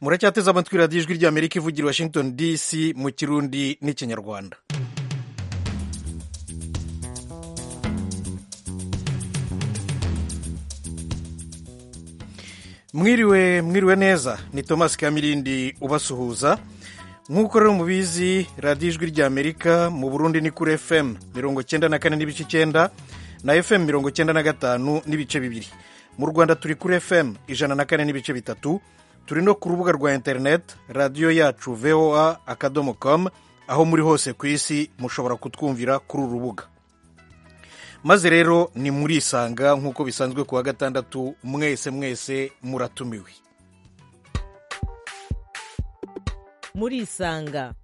muracyateze amatwi radiyo ijwi ry'amerika ivugira i washington dc mu kirundi n'ikinyarwanda mwiriwe mwiriwe neza ni thomas kamirindi ubasuhuza nk'uko rero mubizi radiyo ijwi ry'amerika mu burundi ni kuri fm mirongo cyenda na kane n'ibice icyenda na fm mirongo cyenda na gatanu n'ibice bibiri mu rwanda turi kuri fm ijana na kane n'ibice bitatu turi no ku rubuga rwa interineti radiyo yacu voa akadomo com aho muri hose ku isi mushobora kutwumvira kuri uru rubuga maze rero ni muri isanga nk'uko bisanzwe ku wa gatandatu mwese mwese muratumiwe muri isanga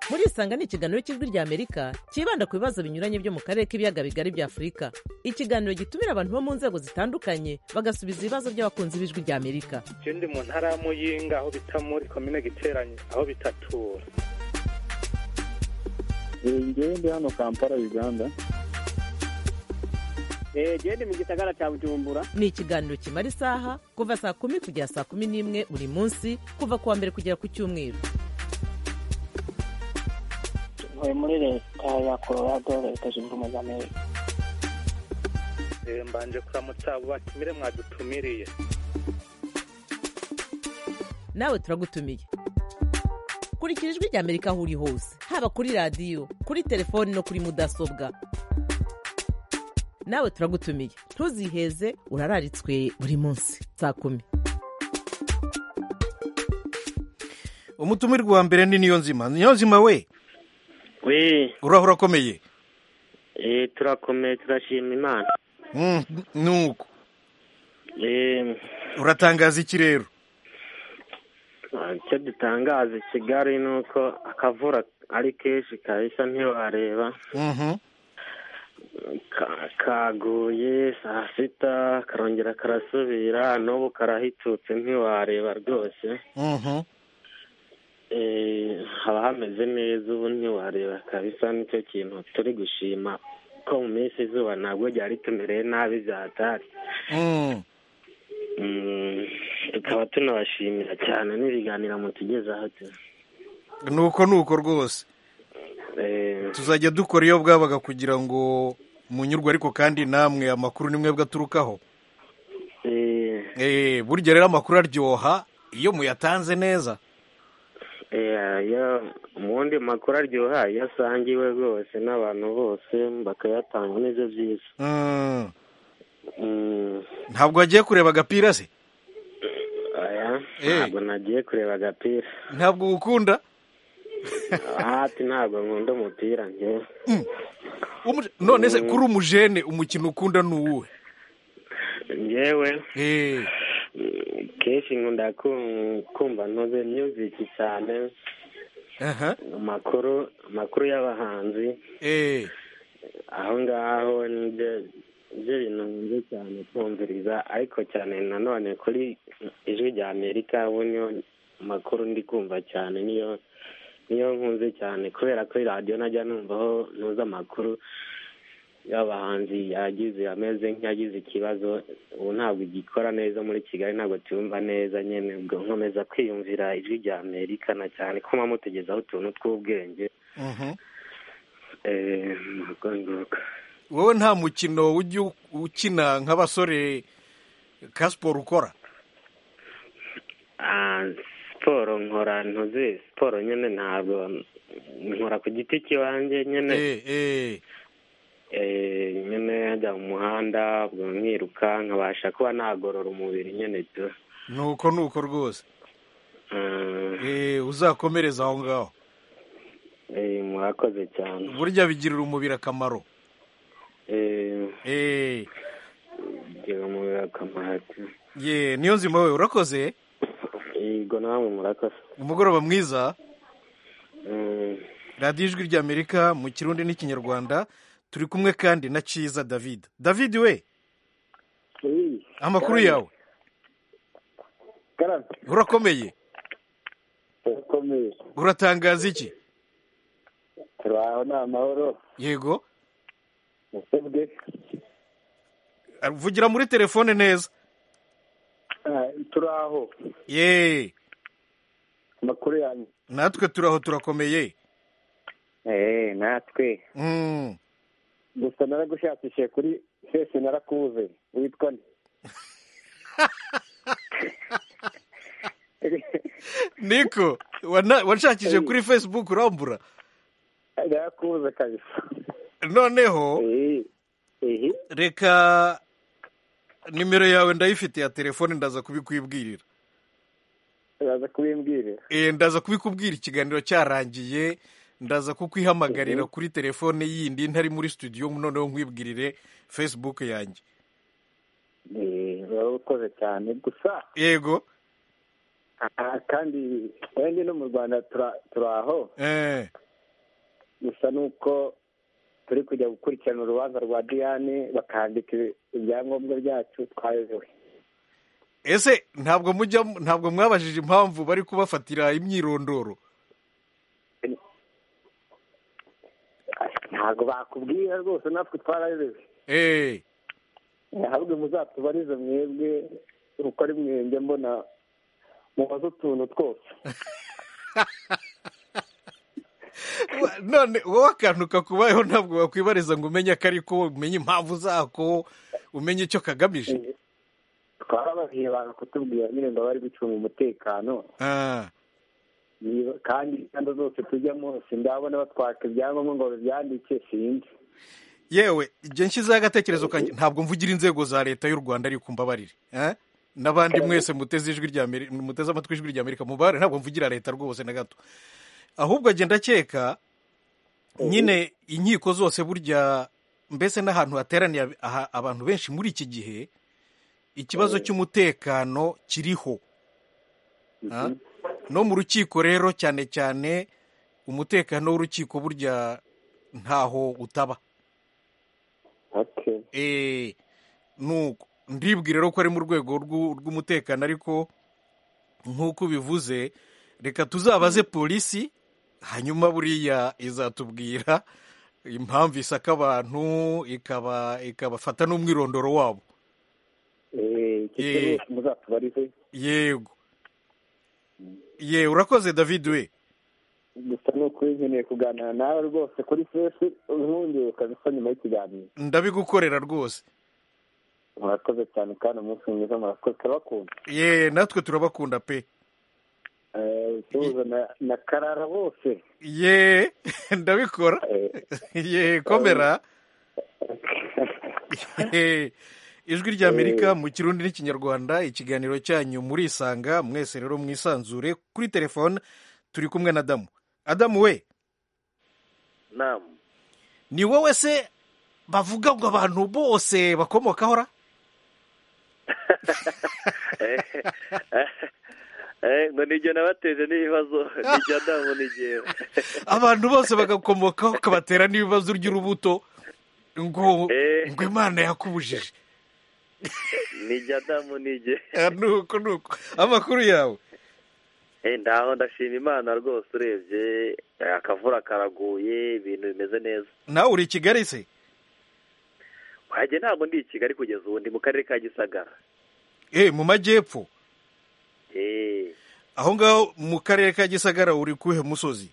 muri isanga ni ikiganiro cy'ijwi ry'amerika cyibanda ku bibazo binyuranye byo mu karere k'ibiyaga bigari bya afurika ikiganiro gitumira abantu bo mu nzego zitandukanye bagasubiza ibibazo by'abakunzi b'ijwi ry'amerika je ndi mu ntara ya muyinga aho bita muri komine giteranye aho bitatura ngewe ndi hano kampala uganda genda mu gisagara cya bujumbura ni ikiganiro kimara isaha kuva saa kumi kugera saa kumi n'imwe buri munsi kuva ku wa mbere kugera ku cyumweru tuvuye muri leta ya colorado leta zunze ubumwe z'amerika Eh, mbanje kuramutsa abo batumire mwadutumiriye nawe turagutumiye kurikira ijwi ry'amerika aho uri hose haba kuri radiyo kuri telefoni no kuri mudasobwa nawe turagutumiye ntuziheze urararitswe buri munsi saa kumi umutumirwa wa mbere ni niyonzima niyonzima we we urahura akomeye eh, turakomeye turashima imana Mm, nuko Eh, uratangaza iki rero icyo dutangaza i kigali ni uko akavura ari kenshi kabisa ntiwareba Mhm. Ka- kaguye saa sita karongera karasubira n'ubu karahitutse ntiwareba rwose Mhm. Eh, haba hameze neza ubu ntiwareba kabisa nicyo kintu turi gushima ko mu minsi izuba ntabwo ryari tumereye nabi byatari Mm. Mm, tukaba tunabashimira cyane n'ibiganiro mutugezaho tu nuko nuko rwose Eh, tuzajya dukora iyo bwabaga kugira ngo munyurwe ariko kandi namwe amakuru ni mwebwe aturukaho eh, Eh, burya rero amakuru aryoha iyo muyatanze neza eh, iyo- mu wundi makuru aryoha iyo asangiwe rwose n'abantu bose bakayatanga nibyo byiza Mm. Mm, ntabwo wagiye kureba agapira se aya Eh. ntabwo nagiye kureba agapira ntabwo gukunda ati ntabwo nkunda umupira njyewe none se kuri umujene umukino ukunda ni uwuhe njyewe Eh, mm, kenshi nkunda kum- kumva ntuze myuziki cyane aha, amakuru amakuru y'abahanzi eh, aho ngaho nibyo nibyo bintu nkunze cyane kumviriza ariko cyane nanone kuri ijwi rya amerika ubu niyo makuru ndi kumva cyane niyo niyo nkunze cyane kubera kuri radiyo najya numvaho ntuzi amakuru y'abahanzi yagize ameze nk'yagize ikibazo ubu ntabwo igikora neza muri kigali ntabwo tuyumva neza nyine ubwo nkomeza kwiyumvira ijwi rya amerika na cyane ko muba mutugezaho utuntu tw'ubwenge mhm. eee ntabwo nguko wowe nta mukino ujya u- ukina nk'abasore ka siporo ukora Ah, siporo nkora ntuzi siporo nyine ntabwo nkora ku giti kibanjye nyine Eh, eh, Eh, nyine njya mu muhanda ubwo nkiruka nkabasha kuba nagorora umubiri nyine tu nuko nuko rwose Ah, Eh, uzakomereza aho ngaho eh, murakoze cyane burya bigirira umubiri akamaro Eh, Eh, bigira umubiri akamaro tu ye niyo nzima we urakoze yego namwe murakoze umugoroba mwiza Mm, radiyo ijwi ry'amerika mu kirundi n'ikinyarwanda turi kumwe kandi na cyiza david david we amakuru yawe karame urakomeye urakomeye uratangaza iki turi aho ni amahoro yego musebwe vugira muri telefone neza turaho ye amakuru yanyu natwe turaho turakomeye eee natwe Mm. gusa naragushakishije kuri fesi narakubuze witwa nde niko wana- wanshakije kuri facebook urambura narakubuze kabisa noneho Eh, eh, reka nimero yawe ndayifite ya telefone ndaza kubikwibwirira uraza kubimbwirira Eh, ndaza kubikubwira ikiganiro cyarangiye ndaza kukwihamagarira kuri telefone yindi ntari muri studio noneho nkwibwirire facebook yanjye Eh, urakoze cyane gusa yego aha kandi wenda no mu rwanda tura- turaho eh, gusa ni uko turi kujya gukurikirana urubanza rwa diyane bakandika ibyangombwa byacu twayobewe ese ntabwo mujya ntabwo mwabajije impamvu bari kubafatira imyirondoro ntabwo bakubwira rwose natwe twarayobewe eh, ntabwo muzatubarize mwebwe uko ari mwebwe mbona mubaze utuntu twose wa- none wowe akantu kakubayeho ntabwo wakwibariza ngo umenye ko ariko umenye impamvu zako umenye icyo kagamije twarababwiye abantu kutubwira nyine ngo bari gucunga umutekano ah, Niba- kandi inganda zose tujyamo sindabona batwaka ibyangombwa ngo babyandike sinzi yewe igihe nshyizeho agatekerezo kanjye ntabwo mvugira inzego za leta y'u rwanda ariko mbabarire eh? n'abandi mwese muteze ijwi rya Ameri- muteze amatwi ijwi rya amerika mubabarire ntabwo mvugira leta rwose na gato ahubwo agenda akeka nyine inkiko zose burya mbese n'ahantu hateraniye ab- aha- abantu benshi muri iki gihe ikibazo cy'umutekano kiriho Ah? no mu rukiko rero cyane cyane umutekano w'urukiko burya ntaho utaba okay Eh, nuko ndibwira rero ko ari mu rwego rw'u- rw'umutekano ariko nk'uko ubivuze reka tuzabaze polisi hanyuma buriya izatubwira impamvu isaka abantu ikaba ikabafata n'umwirondoro wabo Eh, icyo Eh. rwose muzatubarize yego ye urakoze david we gusa ni ukuri nkeneye kuganira nawe rwose kuri fesi ubundi ukabisa nyuma y'ikiganiro ndabigukorera rwose murakoze cyane kandi umunsi mwiza murakoze turabakunda ye natwe turabakunda pe Eh, tuza na- na karara bose ye ndabikora Eh, ye komera Eh, ijwi ry'amerika mu kirundi n'ikinyarwanda ikiganiro cyanyu murisanga mwese rero mwisanzure kuri telefone turi kumwe na adamu adamu we namu ni wowe se bavuga ngo abantu bose bakomokaho ra ngo nijye nabateje n'ibibazo nijya namu nijyewe abantu bose bagakomokaho kabatera n'ibibazo by'urubuto ngo Eh. ngo imana yakubujije nijya namu nijye Ah, nuko nuko amakuru yawe Eh, ndaho ndashima imana rwose urebye eh, akavura karaguye ibintu bimeze neza nawe uri i kigali se wajye ntabwo ndi i kigali kugeza ubu ndi mu karere ka gisagara eh mu majyepfo Eh, aho ngaho mu karere ka gisagara uri kuhe musozi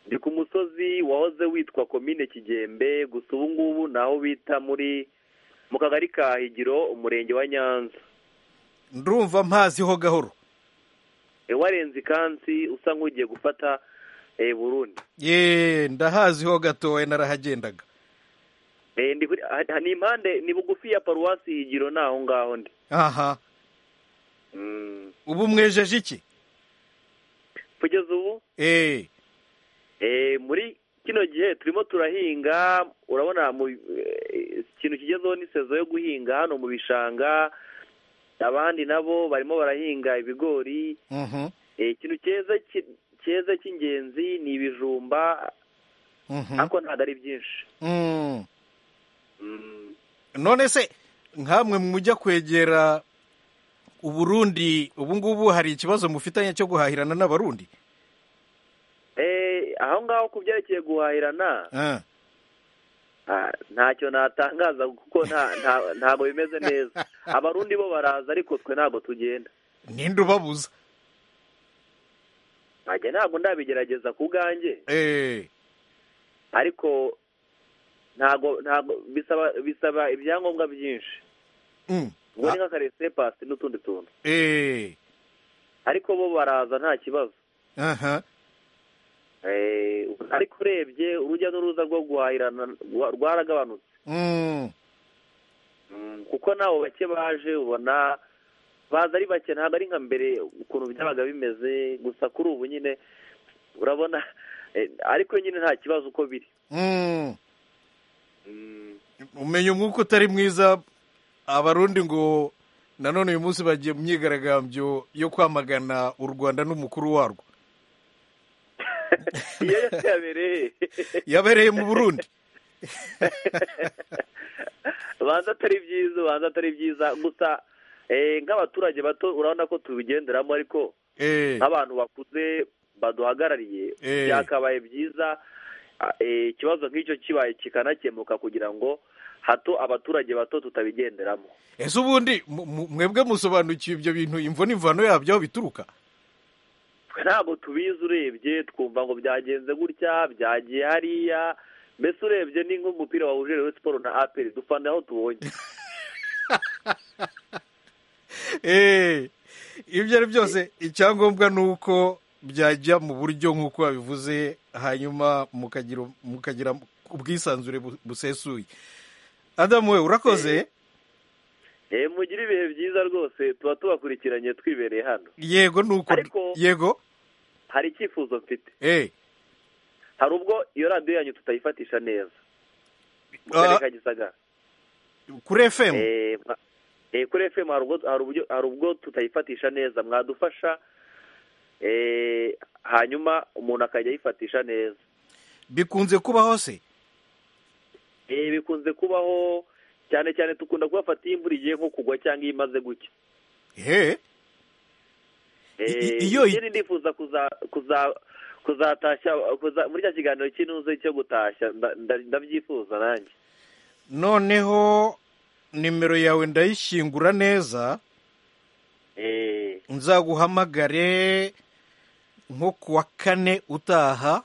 ndi ku musozi wahoze witwa komine kigembe gusa ubu ngubu ni aho bita muri mu kagari ka higiro umurenge wa nyanza ndumva mpaziho gahoro Eh, warenze ikansi usa nk'ugiye gufata eh, burundi ye ndahaziho gatoya narahagendaga Eh, ndi kuri- ah, ah, ni impande ni bugufi ya paruwasi higiro ni aho ngaho ndi aha Mm. ubu mwejeje iki kugeza ubu eh Eh, muri kino gihe turimo turahinga urabona mu eh, ikintu kigezeho ni sezo yo guhinga hano mu bishanga abandi nabo barimo barahinga ibigori mhm Eh, ikintu cyeza ki- cyeza cy'ingenzi ni ibijumba mhm ariko ntabwo ari byinshi Mm. Mm. none se nkamwe mujya kwegera uburundi ubu ngubu hari ikibazo mufitanye cyo guhahirana n'abarundi Eh, aho ngaho ku byerekeye guhahirana Ah, Ah, ntacyo natangaza kuko nta- nta- ntabwo bimeze neza abarundi bo baraza ariko twe ntabwo tugenda ninde ubabuza nanjye ntabwo ndabigerageza ku bwanjye Eh, ariko ntabwo ntabwo bisaba bisaba ibyangombwa byinshi mm, ubwo ah, ni nk'akaresipasi n'utundi tuntu eh, ariko bo baraza nta kibazo aha, Eh, ariko urebye urujya n'uruza rwo guhahirana rwa- rwaragabanutse mm, Mm, kuko nabo bake baje ubona baza ari bake ntabwo ari nka mbere ukuntu byabaga bimeze gusa kuri ubu nyine urabona eh, ariko nyine nta kibazo uko biri mm. umenya umwuka utari mwiza abarundi ngo nanone uyu munsi bagiye mu myigaragambyo yo kwamagana u rwanda n'umukuru warwo iyo yose yabereye yabereye mu burundi ubanza atari byiza ubanza atari byiza gusa eh, nk'abaturage bato urabona ko tubigenderamo ariko Eh, nk'abantu bakuze baduhagarariye Eh. byakabaye byiza ah, eh, ikibazo nk'icyo kibaye kikanakemuka kugira ngo hato abaturage bato tutabigenderamo ese ubundi mu- mu- mwebwe musobanukiwe ibyo bintu imvo n'imvano yabyo aho bituruka twe ntabwo tubizi urebye twumva ngo byagenze gutya byagiye hariya mbese urebye ni nk'umupira wahuje rero siporo na aperi dufana aho tubonye Eh, ibyo ari byose icyangombwa ni uko byajya mu buryo nk'uko babivuze hanyuma mukagira mukagira ubwisanzure bu- busesuye adamu we urakoze Eh, mugire ibihe byiza rwose tuba tubakurikiranye twibereye hano yego ni uko Ariko- yego hari icyifuzo mfite eh hari ubwo iyo radiyo yanyu tutayifatisha neza mu Ah. karere ka gisagara kuri fm Eh, mwa- eh, kuri efemu hari ubwo- hari uburyo- hari ubwo tutayifatisha neza mwadufasha eh, hanyuma umuntu akajya ayifatisha neza bikunze kubaho se Eh, bikunze kubaho cyane cyane dukunda kubafata iyo imvura igiye nko kugwa cyangwa iyo imaze gucya he I- Eh, iyo i- njye ndifuza kuza kuza kuzatashya kuza- muri cya kiganiro cy'inuze cyo gutashya nda- nda- ndabyifuza nanjye noneho nimero yawe ndayishyingura neza Eh, nzaguhamagare nko ku wa kane utaha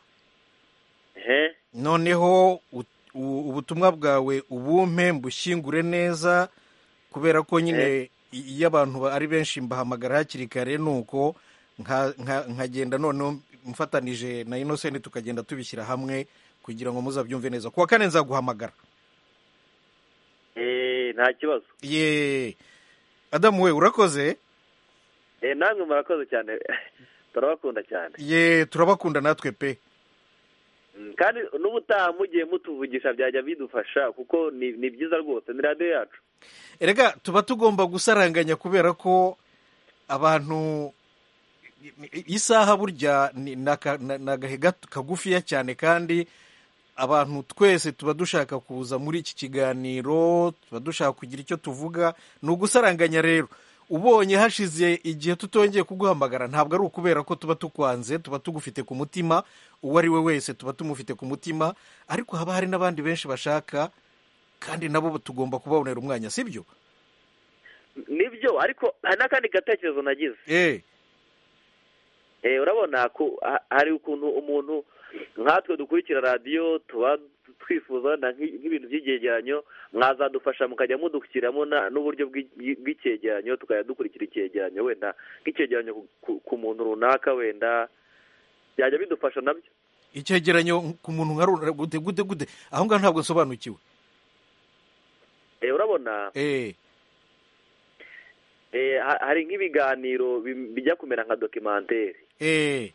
ehe. noneho u- u- ubutumwa bwawe ubumpe mbushyingure neza kubera ko nyine i- iyo abantu ba- ari benshi mbahamagara hakiri kare nuko nka- nka- nkagenda noneho mfatanije na inosenti tukagenda tubishyira hamwe kugira ngo muzabyumve neza ku wa kane nzaguhamagara Eh, nta kibazo ye adamu we urakoze Eh, namwe murakoze cyane turabakunda cyane ye turabakunda natwe pe Mm, kandi n'ubutaha mugiye mutuvugisha byajya bidufasha kuko ni ni byiza rwose ni radiyo yacu erega tuba tugomba gusaranganya kubera ko abantu isaha burya ni ni aka- ni- ni agahe gato- kagufiya cyane kandi abantu twese tuba dushaka kuza muri iki kiganiro tuba dushaka kugira icyo tuvuga ni ugusaranganya rero ubonye hashize igihe tutongeye kuguhamagara ntabwo ari ukubera ko tuba tukwanze tuba tugufite ku mutima uwo ari we wese tuba tumufite ku mutima ariko haba hari n'abandi benshi bashaka kandi nabo tugomba kubabonera umwanya sibyo nibyo ariko hari n'akandi gatekerezo nagize eh Eh, urabona ko ha- hari ukuntu umuntu nkatwe dukurikira radiyo tuba twifuza na nk'i- nk'ibintu by'icyegeranyo mwazadufasha mukajya mudushyiramo na- n'uburyo bw'i- bw'icyegeranyo tukajya dukurikira icyegeranyo wenda nk'icyegeranyo ku- ku- ku muntu runaka wenda byajya bidufasha nabyo icyegeranyo ku muntu nka rura gute gute gute aho ngaho ntabwo nsobanukiwe Eh, urabona eh Eh, ha- hari nk'ibiganiro bi- bijya kumera nka dokimantere eh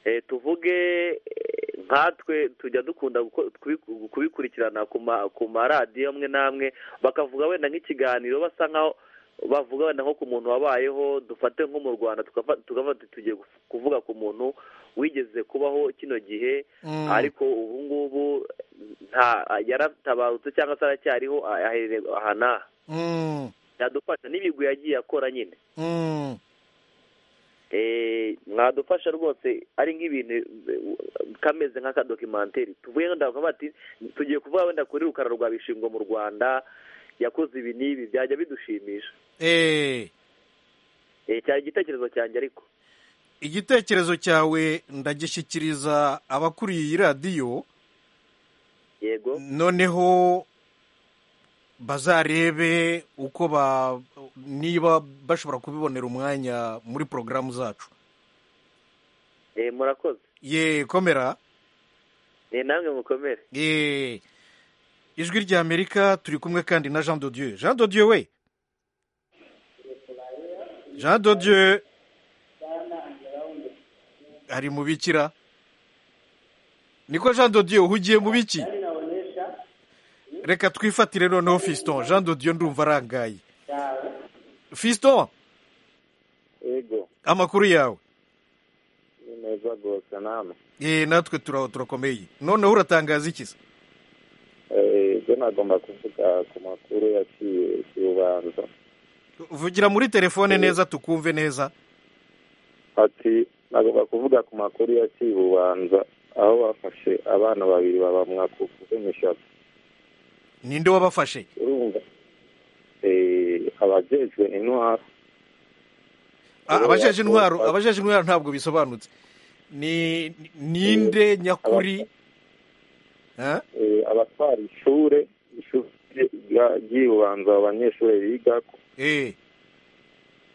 Eh, tuvuge eh, nkatwe tujya dukunda guko- kubiku- kubikurikirana ku ma- ku maradiyo amwe n'amwe bakavuga wenda nk'ikiganiro basa nkaho bavuga wenda nko ku muntu wabayeho dufate nko mu rwanda tukafa- tugafata tugiye guf- kuvuga ku muntu wigeze kubaho kino gihe Mm. ariko ubu ngubu nta yaratabarutse cyangwa se aracyariho a- aherereye aha n'aha mm, yadufasha n'ibigwi yagiye akora nyine mm. eh, mwadufasha rwose ari nk'ibintu eh, kameze nk'akadokimenteri tuvuye wenda bakavuga bati tugiye kuvuga wenda kuri rukara rwa bishingwa mu rwanda yakoze ibi n'ibi byajya bidushimisha Eh, Eh, cyari igitekerezo cyanjye ariko igitekerezo cyawe ndagishyikiriza abakuriye iyi radiyo yego noneho bazarebe uko ba niba bashobora kubibonera umwanya muri porogaramu zacu Eh, murakoze ye komera Eh, namwe mukomere ye ijwi ry'amerika turi kumwe kandi na jean dodieu jean dodieu we jean dodieu ari mu bikira niko jean dodieu uhugiye mu biki reka twifatire noneho fiston jean dodieu ndumva arangaye fiston yego amakuru yawe ni meza rwose nama ye natwe turaho turakomeye noneho uratangaza iki se ibyo nagomba kuvuga ku makuru yaciye y'ubanza vugira muri telefone neza tukumve neza ati nagomba kuvuga ku makuru yaciye ubanza aho bafashe abana babiri babamwa ku kuvunishaga ninde wabafashe urumva eh, abajejwe intwaro Ah, Uwo abajeje yakoze- intwaro abajeje intwaro ntabwo bisobanutse ni ni- ninde nyakuri Eh? eh, abatwara ishure ishuri rya- ry'ibubanza abo banyeshuri bigako Eh,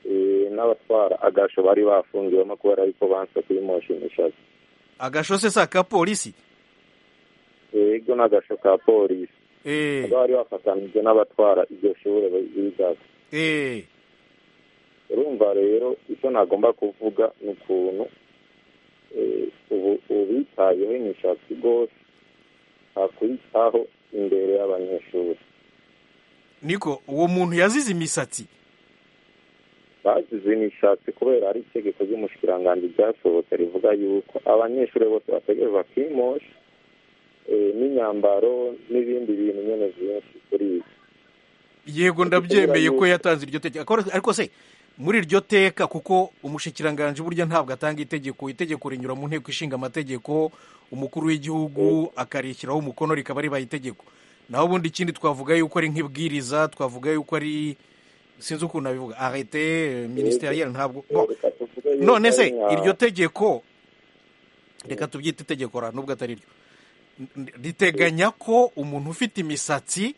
eh, n'abatwara agasho bari bafungiwemo kubera ariko banse kubimoshimishaga agasho se si aka polisi yego n'agasho ka polisi Eh, bari bafatanije n'abatwara iryo shure bigako eh, urumva rero icyo nagomba kuvuga ni ukuntu eh, ubu ubitayeho imishatsi rwose akwitaho imbere y'abanyeshuri niko uwo muntu yazize imisatsi bagize imishatsi kubera ari itegeko ry'umushikiranganji ryasohotse rivuga yuko abanyeshuri bose bategerezwa kwimosha eh, n'imyambaro n'ibindi bintu nyine byinshi kuri ibi yego ndabyemeye ko yatanze iryo teka Ako- ariko se muri iryo teka kuko umushikiranganji burya ntabwo atanga itegeko itegeko rinyura mu nteko ishinga amategeko umukuru w'igihugu akarishyiraho umukono rikaba ribaye itegeko naho ubundi ikindi twavuga yuko ari nk'ibwiriza twavuga yuko ari sinzi ukuntu abivuga arete ministeriel ntabwo Bon, Reka tuvuge yuko none se ari nka- iryo tegeko reka tubyite itegeko ra nubwo atari ryo N- riteganya ko umuntu ufite imisatsi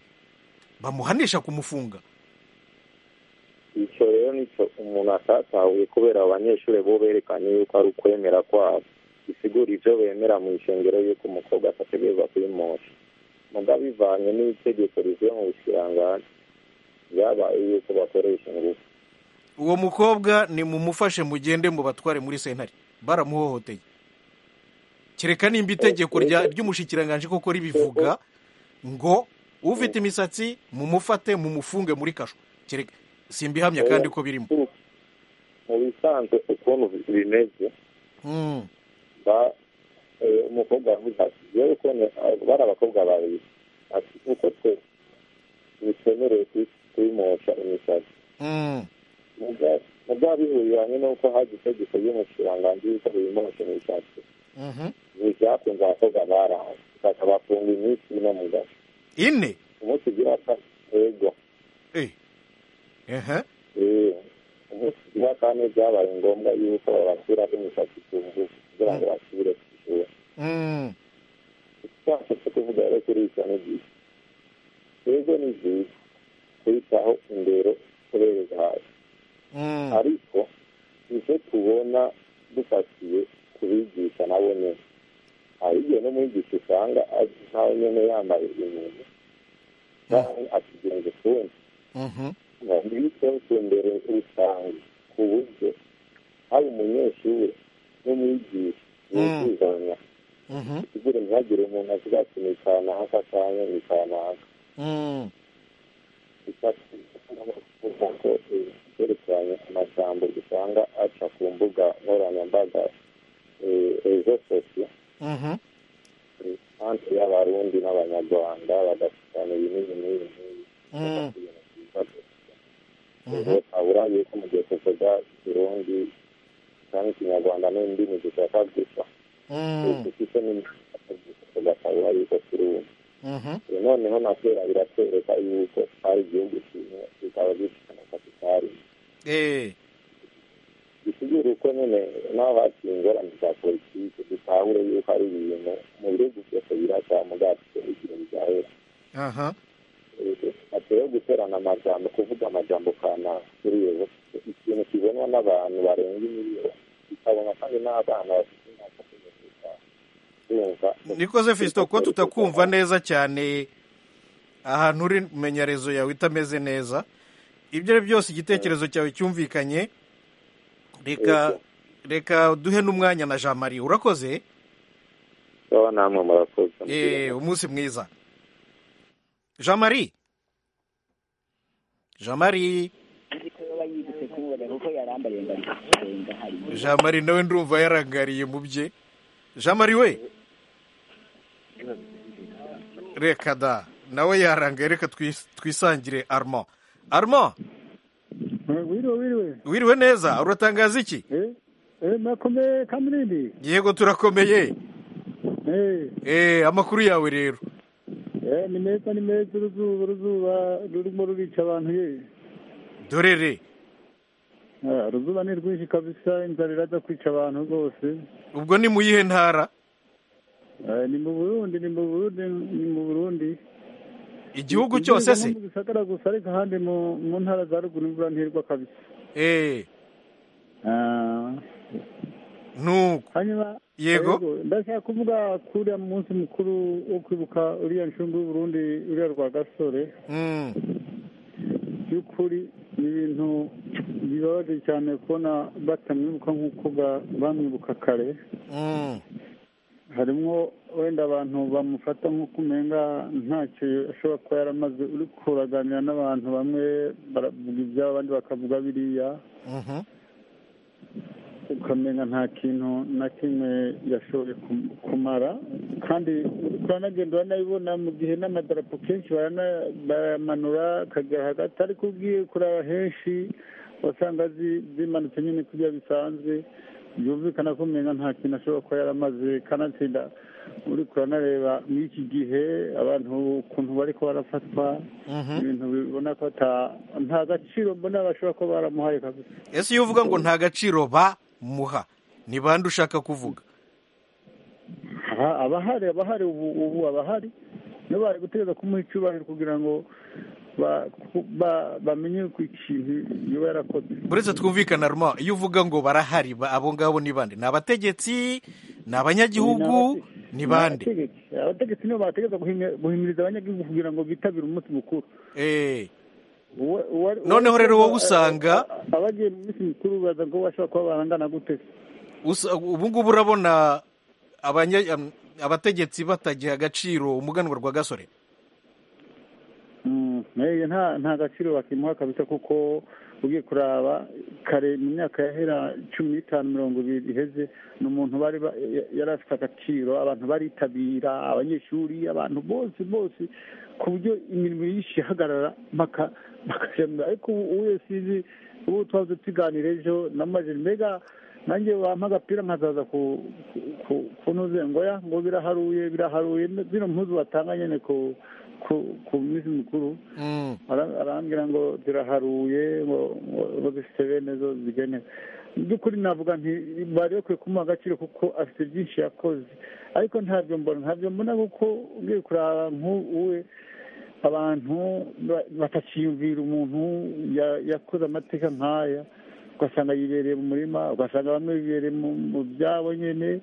bamuhanisha kumufunga icyo rero nicyo umuntu atatahuye kubera abanyeshuri bo berekanye yuko ari ukwemera kwabo bisigura ibyo bemera mu ishengero y'uko umukobwa atategereza kuyimosha mugabo bivanye n'itegeko rivuye mu bushirangaje byabaye yuko bakoresha ingufu uwo mukobwa ni mumufashe mugende mu batware muri sentare baramuhohoteye kereka nimba itegeko rya- ry'umushikiranganji koko ribivuga ngo ufite imisatsi mumufate mumufunge muri kasho kereka simbihamya kandi ko birimo mu bisanzwe ukuntu bimeze Mm, ba eh, umukobwa yavuze ati yewe ko ni- ah, bari abakobwa babiri ati uko twe bitemerewe kuyi- kuyimosha imisatsi mm. mugabo bihuriranye n'uko haje itegeko ry'umushiranganji yuko bimosha imisatsi Mhm. ni byakunze abakobwa baranze bakabafunga iminsi ino mu gace ine umunsi ugira kane yego Eh. Ehe. eh, umunsi ugira kane byabaye ngombwa yuko babashyiraho imisatsi ku ngufu kugira ngo basubire ku ishuri Mm. icyacu cyo kuvuga rero kuri icyo ni byiza yego ni byiza kwitaho imbere kubereza hasi Mm. ariko icyo tubona dufatiye kubigisha nabo nyine hari igihe n'umwigisha usanga azi nawe nyine yambaye ibintu cyangwa akigenza ukundi Mhm. ntibiteho ku mbere rusange ku buryo haba umunyeshuri n'umwigisha yuzuzanya Mhm. kugira ntihagire umuntu avuga ati ni kanaka cyangwa ni kanaka Mm. kuko ko yerekeranye amajambo usanga aca ku mbuga nkoranyambaga eh, ejo sosiyo Mhm. anti y'abarundi n'abanyarwanda bagasukana ibi n'ibi n'ibi n'ibi Mm. ibintu byiza gusa Mhm. rero ntabura yuko mu gihe tuvuga ikirundi dushaka gusa Mm, twese dufite n'imyaka gusa tugasanga yuko turi umwe mhm, ubu noneho na kera biratwereka yuko ari igihugu kimwe bikaba bifite na kapitali eh, bisigura uko nyine n'aho haciye ingorane za politiki dutahure yuko ari ibintu mu bihugu byose birasa mugafite igihe bizahera aha, hateyeho guterana amajambo kuvuga amajambo kana kuri iyo ikintu kibonwa n'abantu barenga imiliyoni kikabona kandi n'abana bafite imyaka cumi n'itanu Urumva? nikoze Fiston kuba tutakumva neza cyane ahantu uri menyarezo yawe itameze neza ibyo ari byose igitekerezo cyawe cyumvikanye reka reka duhe n'umwanya na jean marie urakoze Wowe namwe murakoze Eh, umunsi mwiza jean marie jean marie ariko yo bayigutse kubona kuko yarambariye ngo ari kurenga hari jean marie nawe ndumva yarangariye mu bye jean marie we reka da nawe yarangaye reka twis- twisangire armand armand wiriwe wiriwe wiriwe neza uratangaza iki eh eh makomeye kamirindi yego turakomeye eh eh amakuru yawe rero eh ni meza ni meza uruzuba uruzuba rurimo rurica abantu ye dorere Ah, uruzuba ni rwinshi kabisa inzara iraza kwica abantu rwose ubwo ni mu yihe ntara Eh, ni mu burundi ni mu burundi ni mu burundi igihugu cyose se Ni mu gisagara gusa ariko ahandi mu mu ntara za ruguru imvura ntirwa kabisa eh Ah, nuko hanyuma Yego. ndashaka kuvuga kuriya munsi mukuru wo kwibuka uriya nshungu y'uburundi uriya rwa gasore mm. by'ukuri ni ibintu bibabaje cyane kubona batamwibuka nk'uko ba- bamwibuka kare Mm. harimo wenda abantu bamufata nk'uko umenga ntacyo ashobora kuba yaramaze uri kuraganira n'abantu bamwe baravuga ibyabo abandi bakavuga biriya Mhm. ukamenya nta kintu na kimwe yashoboye kum- kumara kandi uranagenda uranabibona mu gihe n'amadarapo kenshi barana- barayamanura akajya hagati ariko ugiye kuraba henshi wasanga zi- zimanutse nyine kurya bisanzwe byumvikana ko umenga nta kintu ashobora kuba yaramaze kanatsinda uri kuranareba muri iki gihe abantu ukuntu bari ko barafatwa Mhm. ibintu bibona ko ata- nta gaciro mbona bashobora kuba baramuhaye kabisa ese iyo uvuga ngo nta gaciro bamuha ni bande ushaka kuvuga Aha, abahari abahari ubu ubu abahari niba bari gutegereza kumuha icyubahiro kugira ngo ba- ku- ba- bamenye ko ikintu yaba yarakoze uretse twumvikana ruma iyo uvuga ngo barahari ba- abo ngabo ni bande ni abategetsi ni abanyagihugu ni bande abategetsi abategetsi nibo bategereza guhimi- guhimiriza abanyagihugu kugira ngo bitabire umunsi mukuru Eh, Uwa- uwa- Noneho rero wowe usanga- a- abagiye mu minsi mikuru baza ngo bashobora kuba barangana gute usa- ubu ngubu urabona abanya- am- abategetsi batagiha agaciro umuganwa rwa gasore Mm, eh, nta nta gaciro bakimuha kabisa kuko ugiye kuraba kare mu myaka yahera cumi n'itanu mirongo ibiri iheze ni umuntu bari ba- ya- yari afite agaciro abantu baritabira abanyeshuri abantu bose bose ku buryo imirimo yinshi ihagarara baka- bakajamira ariko ubu ubu iyo sinzi ubu twaze tuganira ejo namajije mbega nanjye wampa agapira nkazaza ku ku- ku- kunoze ngo ya ngo biraharuye biraharuye zino mpuzu batanga nyene ku ku ku minsi mikuru Mm. Ara- arambwira ngo ziraharuye ngo ngo- ngo zifite bene zo zigenewe mu by'ukuri navuga nti bari bakwiye kumuha agaciro kuko afite byinshi yakoze ariko ntabyo mbona ntabyo mbona kuko ugiye kuraba nk'uwe abantu ba- batakiyumvira umuntu ya- yakoze amateka nk'aya ugasanga yibereye mu murima ugasanga bamwe bibereye mu mu byabo nyine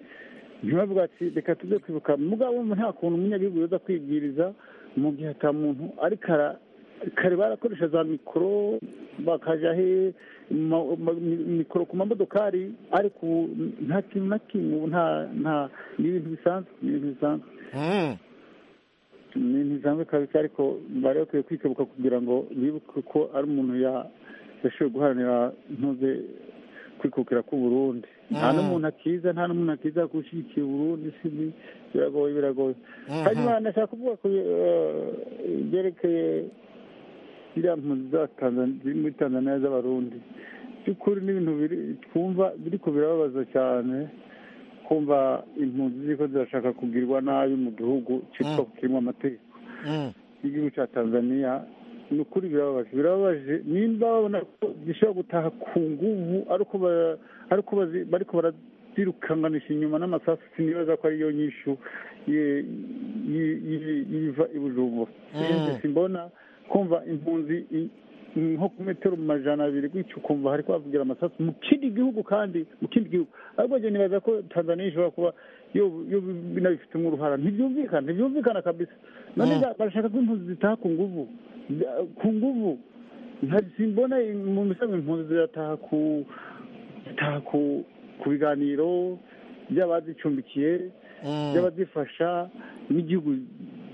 ntibavuga ati reka tujye kwibuka mugabo nta kuntu umunyagihugu yoza kwibwiriza mu gihe ata muntu ariko ara- kare barakoresha za mikoro bakaja he ma- ma- mi- mikoro ku mamodokari ariko ubu nta kintu na kimwe ubu nta nta ni ibintu bisanzwe ni ibintu bisanzwe Mm. ni ntizamwe kabisa ariko bari bakwiye kwikebuka kugira ngo bibuke ko ari umuntu ya- yashoboye guharanira ntuze kwikukira k'uburundi nta Mm. n'umuntu akiza nta n'umuntu akiza gushyigikira uburundi sibi biragoye biragoye Mhm. hanyuma nashaka kuvuga ku eh, ibyerekeye ziriya mpunzi za Tanzania- ziri muri tanzaniya z'abarundi by'ukuri n'ibintu biri twumva biriko birababaza cyane kumva impunzi ziko zirashaka kugirwa nabi mu gihugu cyitwa kirimo amategeko y'igihugu cya tanzania ni ukuri birababaje birababaje nimba babona ko gishobora gutaha ku nguvu ariko bariko barazirukanganisha inyuma n'amasasu sinibaza ko ariyo nyishu ye- yi- yi- yiva i bujumbura Sinzi, simbona kumva impunzi i- nko ku metero majana abiri gutyo ukumva hariko havugira amasasu mu kindi gihugu kandi mu kindi gihugu ariko njye nibaza ko tanzania ishobora kuba yo- yo binabifitemo uruhara ntibyumvikana ntibyumvikana kabisa none Mm. ba- barashaka ko impunzi zitaha ku nguvu Da- ku nguvu nta- simbona im- mu misango impunzi zirataha ku zitaha ku ku biganiro by'abazicumbikiye by'abazifasha n'igihugu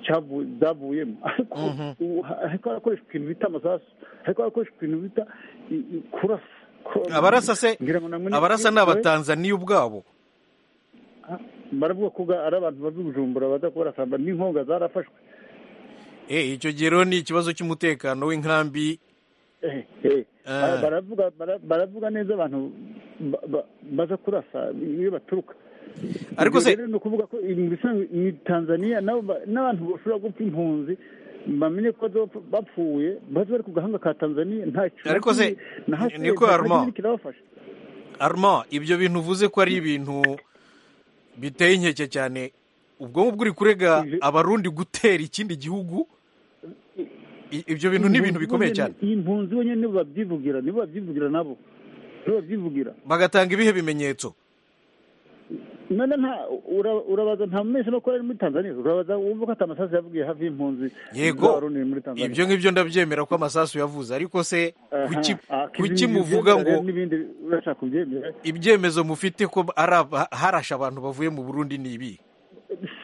cyavu- zavuyemo ariko ubu ha- ariko harakoreshwa ikintu bita amasasu ariko harakoreshwa ikintu bita i- i- kurasa Ko- abarasa se ngira ngo namwe ni- abarasa ni we- abatanzaniya ubwabo baravuga ko ga- ari abantu bava i bujumbura baza kubarasamba n'inkonga zarafashwe Eh, icyo gihe rero ni ikibazo cy'umutekano w'inkambi Eh, eh. Ah. baravuga bara- baravuga neza abantu ba- ba- baza kurasa iyo baturuka Ariko se- Ibyo rero ni ukuvuga ko mu bisanzwe ni tanzania nabo ba- n'abantu bashobora gupfa impunzi bamenye ko bazopfa- bapfuye baze bari ku gahanga ka tanzania ntacyo Ariko se, ni- niko Armand. kirabafasha arma ibyo bintu uvuze ko ari ibintu biteye inkeke cyane ubwonko bw'uri kurega Ivyo- abarundi gutera ikindi gihugu I- ibyo bintu ni ibintu bikomeye cyane iyi mpunzi wenyine nibo babyivugira nibo babyivugira nabo nibo babyivugira bagatanga ibihe bimenyetso none nta ura- urabaza nta mumeshamakuru ari muri tanzania urabaza wumva ko ati amasasu yavugiye hafi y'impunzi yego z'abarundi muri tanzania ibyo ngibyo ndabyemera ko amasasu yavuze ariko se Aha, kuki aha, kuki ibindi muvuga byemera rero ngo n'ibindi urashaka kubyemera ibyemezo mufite ko ari aba- harashe abantu bavuye mu burundi ni ibi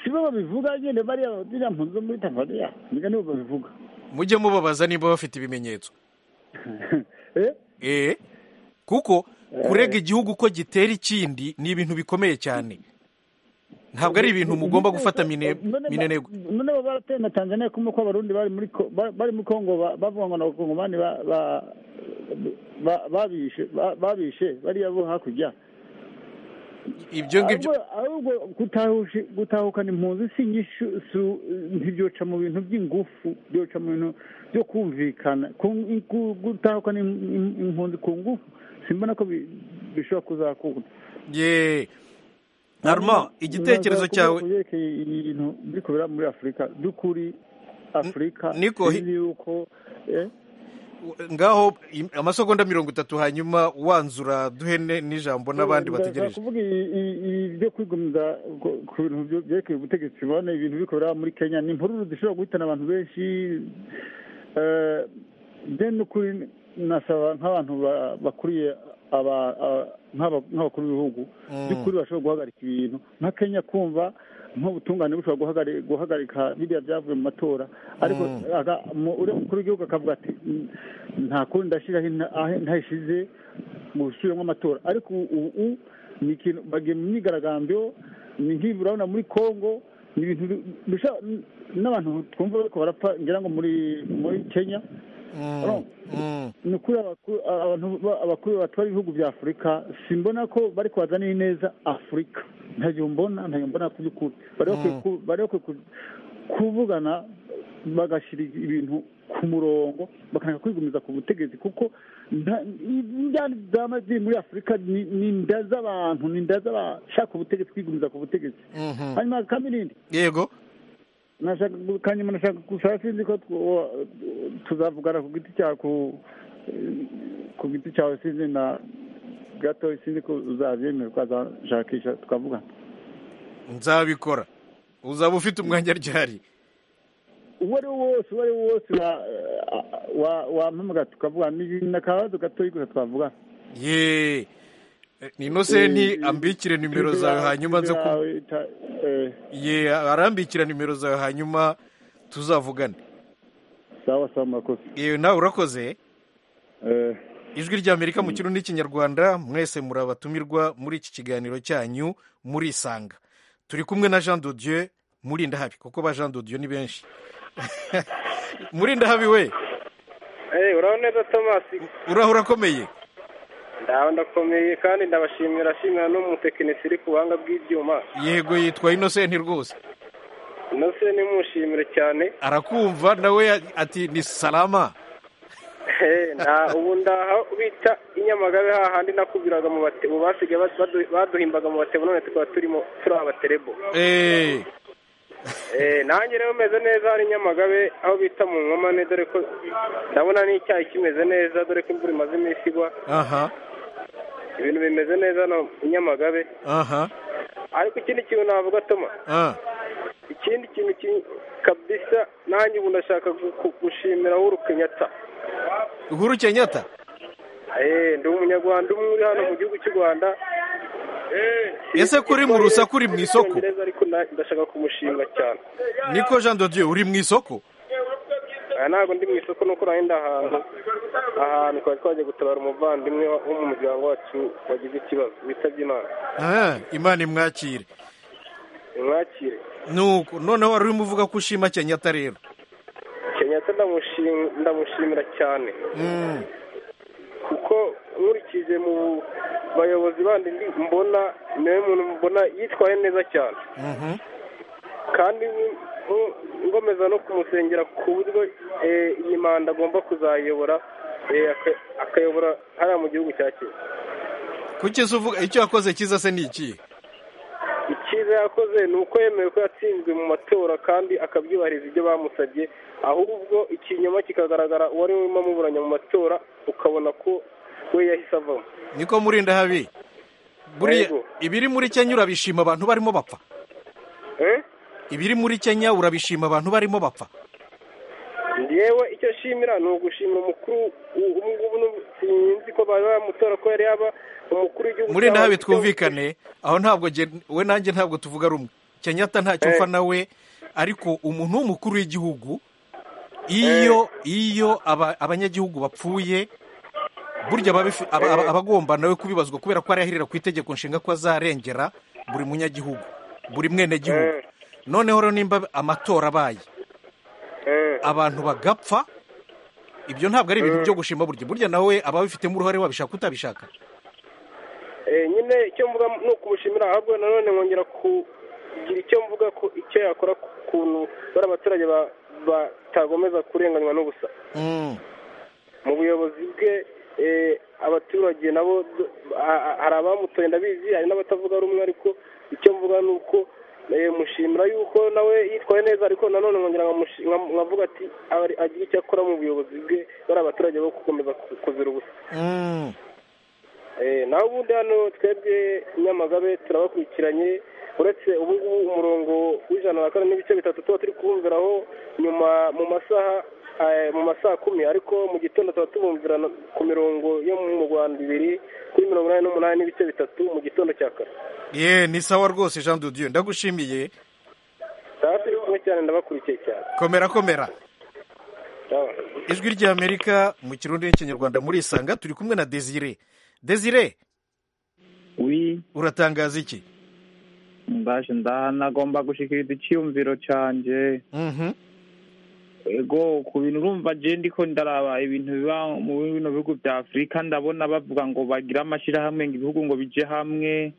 si bo babivuga nyine bariya ziriya mpunzi zo muri tanzania niga nibo babivuga mujye mubabaza niba bafite ibimenyetso Eh, eh kuko kurega igihugu ko gitera ikindi ni ibintu bikomeye cyane ntabwo ari ibintu mugomba gufata mine none ba- minenegwe none baba barateye na tanzania kumva ko abarundi bari muri ko- ba- bari muri kongo ba- bavuga ngo ni abakongomani ba- ba- ba- babishe ba- babishe bariya bo hakurya ibyo ngibyo Ahubwo- ahubwo gutahusha gutahukana impunzi si inyishu su- ntibyoca mu bintu by'ingufu byoca mu bintu byo kumvikana Ku- ku- gutahukana im- im- impunzi ku ngufu simbona ko bi- bishobora kuzakunda ye arma igitekerezo Nashaka kuvuga cyawe ku byerekeye ibintu biri kubera muri afurika by'ukuri afurika Niko, hi- sinzi yuko eh, ngaho im- amasegonda mirongo itatu hanyuma wanzura duhe ne- n'ijambo n'abandi Ndashaka bategereje kuvuga i- i- ibi byo kwigomeza ku- ku bintu byo- byerekeye ubutegetsi ubona ibintu bikorera muri kenya ni imvururu zishobora guhitana abantu benshi eh, bye n'ukuri nasaba nk'abantu ba- bakuriye aba- aba- nk'aba- nk'abakuru b'ibihugu by'ukuri bashobora guhagarika ibintu nka kenya kumva nk'ubutungane bushobora guhagari- guhagarika biriya byavuye mu matora ariko aga- mu- uriya mukuru w'igihugu akavuga ati "Mm, nta kundi ndashyiraho inta- aho ntashize mu bushyiramo amatora ariko ubu ubu ni ikintu bagiye mu myigaragambyo ni nk'ibi urabona muri congo ni ibintu bi- bisha- n'abantu twumva bariko barapfa ngira ngo muri muri kenya urumva? ni ukuri abakuru- abantu ba- abakuru batwara ibihugu bya afurika simbona ko bari bazaniye neza afurika ntayo mbona ntayo mbona ku by'ukuri bari bakwiye ku- bari bakwiye ku- kuvugana bagashyira ibintu ku murongo bakanaka kwigomeza ku butegetsi kuko nta- indyane zama ziri muri afurika ni ni inda z'abantu ni inda z'abashaka ubutegetsi kwigomeza ku butegetsi hanyuma kandi irindi yego nashaka kanyuma nashaka gusa sinzi ko tw- tuzavugana ku giti cyawe ku ku giti cyawe sinzi na gato sinzi ko uzabyemera ukazashakisha tukavugana nzabikora uzaba ufite umwanya ryari uwo ari wo wose uwo ari wo wose wa- wa- wampamagara tukavugana ni ibintu akabazo gatoya gusa twavugana ye Eh, ni inosenti Eh, ambikire nimero Twitter zawe yawe- hanyuma nze Twitter ku yawe ita- eh, ye arambikira nimero zawe hanyuma tuzavugane sawa sawa murakoze yewe nawe urakoze Eh, ijwi ry'amerika mu kirundi n'ikinyarwanda mwese muri abatumirwa muri iki kiganiro cyanyu murisanga turi kumwe na jean dodieu murindahabi kuko ba jean dodieu ni benshi murindahabi we urabona neza tomasi uraho urakomeye ndaho ndakomeye kandi ndabashimira ashimira n'umutekinisi uri ku buhanga bw'ibyuma yego yitwa inosenti rwose nose nimushimire cyane arakumva nawe ya- ati ni salama Eh, nta ubu ndaha bita inyamagabe hahandi nakubwiraga mu bate ubu basigaye badu- baduhimbaga mu batebo none tukaba turimo turi abaterebo Eh, Eh, nanjye rero meze neza hari Nyamagabe aho bita mu nkomane dore ko ndabona n'icyayi kimeze neza dore ko imvura imaze iminsi igwa aha ibintu bimeze neza hano i Nyamagabe aha ariko ikindi kintu navuga Toma ah, ikindi kintu ki- kabisa nanjye ubu ndashaka gu- gu- gushimira Uhuru Kenyatta uhuru kenyatta Eh, ndi umunyarwanda umwe uri hano mu gihugu cy'u Rwanda ese kuri mu rusaku uri mu isoko Icyongereza ariko na- ndashaka kumushimira cyane niko jean de dieu uri mu isoko aha ntabwo ndi mu isoko nuko urahenda ahantu ahantu twari twagiye gutabara umuvandimwe wo wo mu muryango wacu wagize ikibazo witabye imana Ah, imana imwakire mwakire nuko noneho wari urimo uvuga ko ushima kenyatta rero kenyatta ndamushim- ndamushimira cyane Mm, kuko nkurikije mu bayobozi bandi ndi mbona niwe muntu mbona yitwaye neza cyane mhm. kandi ni- ni- ngomeza no kumusengera ku buryo eh, iyi manda agomba kuzayobora eh, aka- akayobora hariya mu gihugu cya kenya kuki se uvuga icyo yakoze cyiza se ni ikihe icyiza yakoze ni uko yemewe ko yatsinzwe mu matora kandi akabyubahiriza ibyo bamusabye ahubwo ikinyoma kikagaragara uwari urimo amuburanya mu matora ukabona ko we yahise avamo niko murinda habi buriya Yego. ibiri muri kenya urabishima abantu barimo bapfa Eh? ibiri muri kenya urabishima abantu barimo bapfa njyewe icyo shimira ni ugushimira umukuru u- ubu ngubu n'ubu sinzi ko bari bamutora ko yari yaba umukuru w'igihugu murinda cyangwa- habi twumvikane aho ntabwo gen- we nanjye ntabwo tuvuga rumwe kenyatta ntacyo Eh. upfa nawe ariko umuntu w'umukuru w'igihugu iyo iyo aba- abanyagihugu bapfuye burya aba abifi- aba- aba- aba agomba nawe kubibazwa kubera ko arahirira ku itegeko nshinga ko azarengera buri munyagihugu buri mwenegihugu Eh. noneho rero nimba amatora abaye Eh, abantu bagapfa ibyo ntabwo ari ibintu byo gushima burya burya nawe aba abifitemo uruhare wabishaka utabishaka eh, nyine icyo mvuga ni ukumushimira ahubwo nanone nkongera kugira icyo mvuga ko icyo yakora ku kuntu bari abaturage ba- batagomeza kurenganywa n'ubusa Mm. mu buyobozi bwe eh, abaturage nabo d- a- a- hari abamutoye ndabizi hari n'abatavuga rumwe ariko icyo mvuga ni uko eh, mushimira yuko nawe yitwaye neza ariko nanone nkongera nkamushi- nkam- nkavuga ati abari- agira icyo akora mu buyobozi bwe bari abaturage bo gukomeza ku- kuzira ubusa Mm. Eh, naho ubundi hano twebwe nyamagabe turabakurikiranye uretse ubu ngubu umurongo w'ijana na kane n'ibice bitatu tuba turi kubumviraho nyuma mu masaha eh, mu masaha kumi ariko mu gitondo tuba tubumvira na- ku mirongo yo mu rwanda ibiri kuri mirongo inani n'umunani n'ibice bitatu mu gitondo cya kare ye ni sawa rwose jean de dieu ndagushimiye taba turi kumwe cyane ndabakurikiye cyane komera komera Sawa. ijwi ry'amerika mu kirundi n'ikinyarwanda murisanga turi kumwe na desire desire wi uratangaza iki mbaje ndaha nagomba gushikiriza icyiyumviro cyanjye Mhm. ego ku bintu urumva je ndiko ndaraba ibintu biba mu bino bihugu bya afurika ndabona bavuga ngo bagire amashyirahamwe ngo ibihugu ngo bije hamwe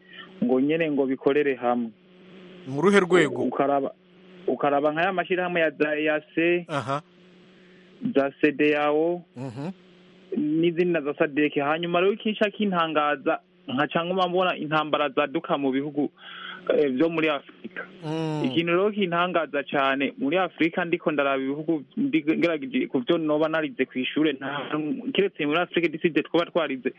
ngo nyene ngo bikorere hamwe mu ruhe rwego ukaraba ukaraba nk'aya mashyirahamwe ya da- ya se aha za sedeyawo Mhm. n'izindi na za sadeke hanyuma rero ikinsha kintangaza nkaca nkoma mbona intambara zaduka mu bihugu eh, byo muri afurika Mm. ikintu rero kintangaza cyane muri afurika ndiko ndaraba ibihugu ndi- ngerageje ku byo noba narize ku ishuri nta hantu- keretse muri afurika diside twaba twarize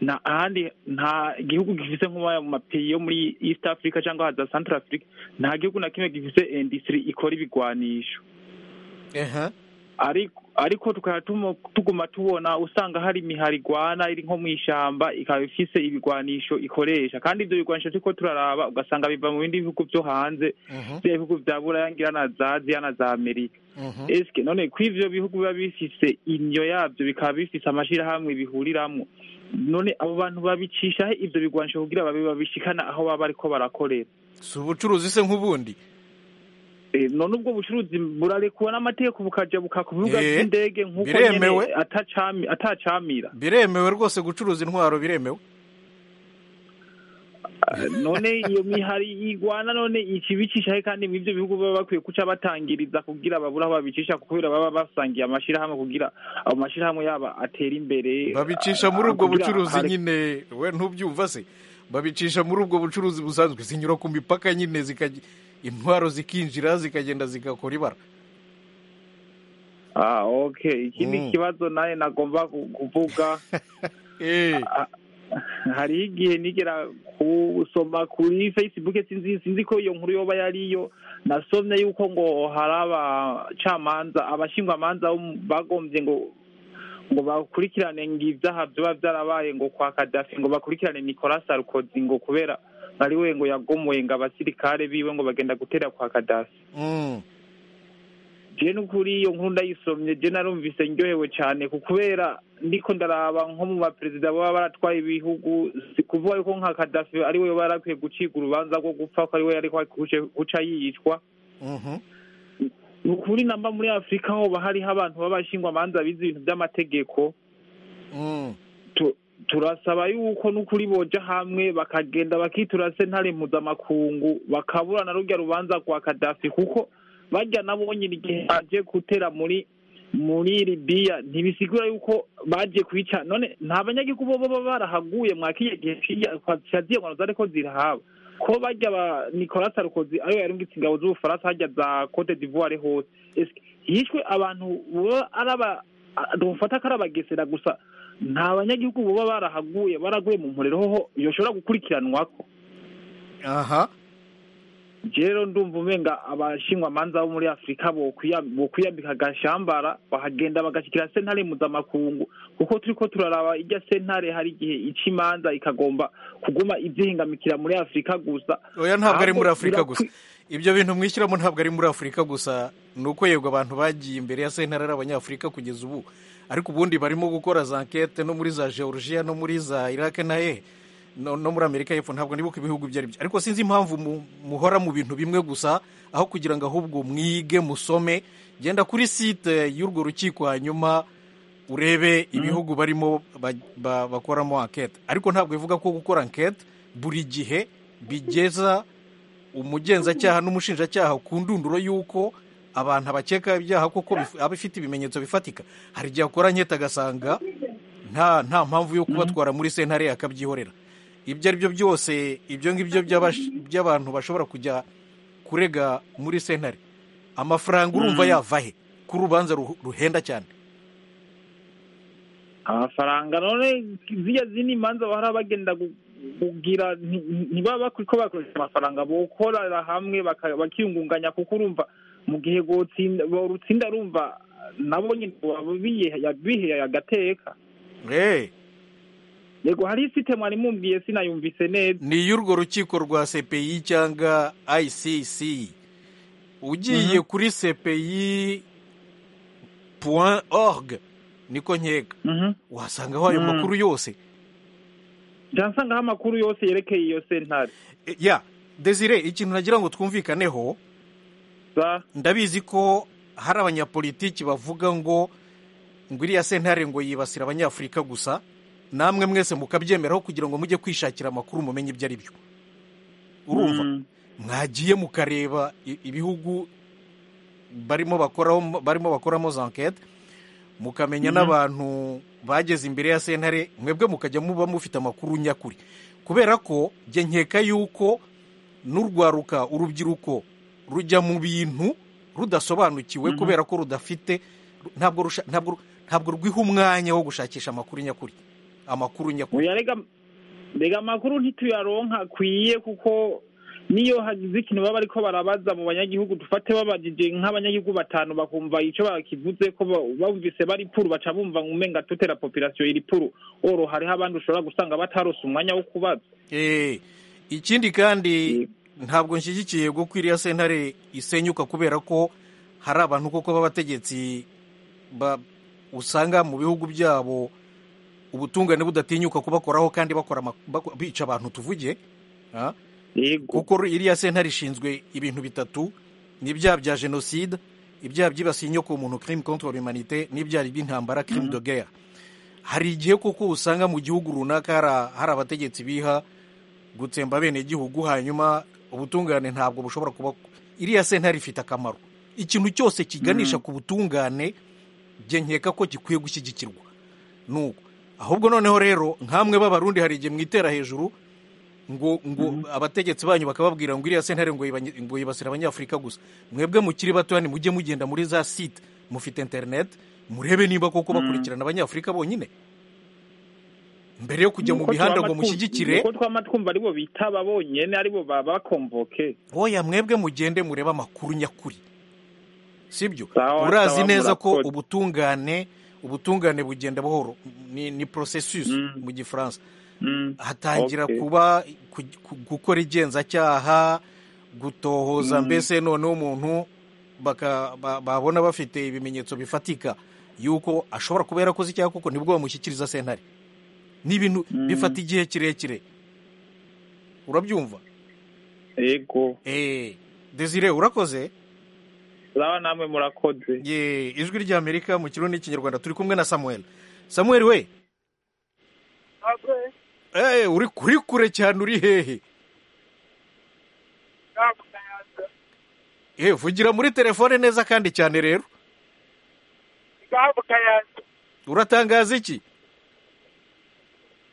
nta ahandi nta gihugu gifise nk'aya mu mapeyi yo muri east africa cyangwa za central africa nta gihugu na kimwe gifise industry ikora ibigwanisho Aha. ariko ariko tukaba tumo- tuguma tubona usanga hari imihari igwana iri nko mu ishyamba ikaba ifise ibigwanisho ikoresha kandi ibyo bigwanisho turiko turaraba ugasanga biva mu bindi bihugu byo hanze Mhm. bya bihugu bya buraya ngira na za aziya na za amerika Mhm. esike none ko ivyo bihugu biba bifise indyo yabyo bikaba bifise amashirahamwe bihuriramwo none abo bantu babicishaho ivyo bigwanisho kugira babe babishikana aho baba bariko barakorera si ubucuruzi se nk'ubundi Eh, none ubwo bucuruzi burarekuwe n'amategeko bukaja buka ku bibuga Eh, by'indege nk'uko biremewe. nyene atacami- atacamira biremewe rwose gucuruza intwaro biremewe none iyo mihari igwana none ikibicisha he kandi mw'ivyo bihugu baba bakwiye kuca batangiriza kugira babura aho babicisha kubera baba basangiye amashirahamwe kugira ayo mashirahamwe yaba atera imbere babicisha ah, muri ubwo kugira bucuruzi hare- nyine we ntubyumva se babicisha muri ubwo bucuruzi busanzwe zinyura ku mipaka nyine zikaj- intwaro zikinjira zikagenda zigakora ibara ah okay ikindi Mm. kibazo naye nagomba ku- kuvuga Eh, hariho igihe nigera gusoma kuri facebook sinzi sinzi ko iyo nkuru yoba yariyo nasomye yuko ngo hari abacamanza abashingwamanza bo mu- bagombye ngo ngo bakurikirane ngo ibyaha byaba byarabaye ngo kwa kadafi ngo bakurikirane nicolas sarkozy ngo kubera ari we ngo yagomoye ngo abasirikare biwe ngo bagenda gutera kwa kadafi mm, je n'ukuri iyo nkuru ndayisomye je narumvise ndyohewe cyane ku kubera ndiko ndaraba nko mu baperezida baba baratwaye ibihugu si kuvuga yuko nka kadafi ari we barakwiye gucika urubanza rwo gupfa ko ari we ariko guca yicwa mhm. ni ukuri namba muri afurika hoba hariho abantu b'abashingwamanza bize ibintu by'amategeko Mm. tu- turasaba yuko n'ukuri boja hamwe bakagenda bakitura sentare mpuzamakungu bakaburana rurya rubanza rwa kadafi kuko bajya nabo nyine igihe baje gutera muri muri libiya ntibisigura yuko baje kwica none nta banyagihugu bo baba barahaguye mwakiye gihe kiriya kwa- cyaziye ngwano zari ko zirahaba ko bajya ba nicolas sarkozy ariwe yarungitse ingabo z'ubufaransa hajya za cote d'ivoire hose Ese hishwe abantu baba ari aba dufata ko ari abagesera gusa nta banyagihugu baba barahaguye baraguye mu muriro hoho yoshobora gukurikiranwa ko aha rero ndumva umenga abashingwamanza bo muri afurika bokwiya- bokwiyambika agashambara bahagenda bagashyikira sentare mpuzamakungu kuko turi ko turaraba ijya sentare hari igihe ica imanza ikagomba kuguma ibyihingamikira muri afurika gusa oya ntabwo ari muri Ahubwo afurika gusa birakwi- ibyo bintu mwishyiramo ntabwo ari muri afurika gusa ni uko yego abantu bagiye imbere ya sentare ari abanyafurika kugeza ubu ariko ubundi barimo gukora za nkete no muri za georgia no muri za iraq na hehe no, no muri amerika y'epfo ntabwo nibuka ibihugu ibyo ari byo ariko sinzi impamvu mu, muhora mu bintu bimwe gusa aho kugira ngo ahubwo mwige musome genda kuri site y'urwo rukiko hanyuma urebe ibihugu barimo ba- ba- bakoramo ankete ariko ntabwo bivuga ko gukora ankete buri gihe bigeza umugenzacyaha n'umushinjacyaha ku ndunduro y'uko abantu abakeka ibyaha koko bif- aba ifite ibimenyetso bifatika hari igihe akora ankete agasanga nta nta mpamvu yo kubatwara muri sentare akabyihorera ibyo ari byo byose ibyo ngibyo by'abash- by'abantu bashobora kujya kurega muri sentare amafaranga urumva yava he ku rubanza ruh- ruhenda cyane amafaranga none ziriya zindi manza bahora bagenda gu- kugira nti- nti- ntibaba bakwiye ko bakoresha amafaranga bokorera hamwe baka- bakiyungunganya kuko urumva mu gihe gutsinda urutsinda rumva nabo nyine baba biye- biheye agateka Eh, yego hari isite mwari mumbwiye sinayumvise neza ni iy'urwo rukiko rwa cpi cyangwa icc ugiye kuri cpi point org niko nkeka wasangaho ayo Mm. makuru yose byansangaho amakuru yose yerekeye iyo sentare E, ya desire ikintu nagira ngo twumvikaneho za ndabizi ko hari abanyapolitiki bavuga ngo ngo iriya sentare ngo yibasira abanyafurika gusa namwe mwese mukabyemeraho kugira ngo mujye kwishakira amakuru mumenye ibyo ari byo urumva Mm. mwagiye mukareba i- ibihugu barimo bakoraho barimo bakoramo za enquete mukamenya n'abantu bageze imbere ya sentare mwebwe mukajya muba mufite amakuru nyakuri kubera ko jye nkeka yuko n'urwaruka urubyiruko rujya mu bintu rudasobanukiwe kubera ko rudafite ru- ntabwo rusha- ntabwo ru- ntabwo rwiha umwanya wo gushakisha amakuru nyakuri amakuru nyakuri muyarega mbega amakuru ntituyaronka akwiye kuko niyo hagize ikintu baba ariko barabaza mu banyagihugu dufate babajije nk'abanyagihugu batanu bakumva icyo bakivuze ko ba- bumvise bari puru baca bumva ngo umenga tutera populasiyo iri puru oro hariho abandi ushobora gusanga batarose umwanya wo kubaza Eh, ikindi kandi ntabwo nshyigikiye ngo ko iriya sentare isenyuka kubera ko hari abantu koko b'abategetsi ba- usanga mu bihugu byabo ubutungane budatinyuka kubakoraho kandi bakora ama- bako- bica abantu tuvuge ah, yego kuko iriya sentare ishinzwe ibintu bitatu n'ibyaha bya jenoside ibyaha byibasiye inyoko muntu crime contre l'humanité n'ibyaha by'intambara crime de guerre hari igihe kuko usanga mu gihugu runaka hari- hari abategetsi biha gutsemba bene gihugu hanyuma ubutungane ntabwo bushobora kuba iriya sentare ifite akamaro ikintu cyose kiganisha ku butungane njye nkeka ko gikwiye gushyigikirwa nuko ahubwo noneho rero nkamwe b'abarundi hari igihe mwitera hejuru ngo ngo abategetsi banyu bakababwira ngo iriya sentare ngo yibanye- ngo yibasira abanyafurika gusa mwebwe mukiri batoya nimujye mugenda muri za site mufite interineti murebe niba koko bakurikirana abanyafurika bonyine mbere yo kujya mu Nuko mihanda twama ngo twu- mushyigikire nuko twama twumva aribo bitaba bonyene aribo babakomvoke oya mwebwe mugende murebe amakuru nyakuri sibyo Sawa, urazi sawa, neza ko murakoze. ubutungane ubutungane bugenda buhoro ni, ni processus mu gifaransa Mm. hatangira Okay. kuba ku- ku- gukora igenzacyaha gutohoza Mm. mbese noneho umuntu baka- ba- babona bafite ibimenyetso bifatika yuko ashobora kuba yarakoze icyaha kuko nibwo bamushyikiriza sentare ni ibintu bifata igihe kirekire urabyumva yego eh desire urakoze zaba namwe murakoze ye ijwi ry'amerika mu kirundi n'ikinyarwanda turi kumwe na samuel samuel we eh uri kuri kure cyane uri hehe eh vugira muri telefone neza kandi cyane rero uratangaza iki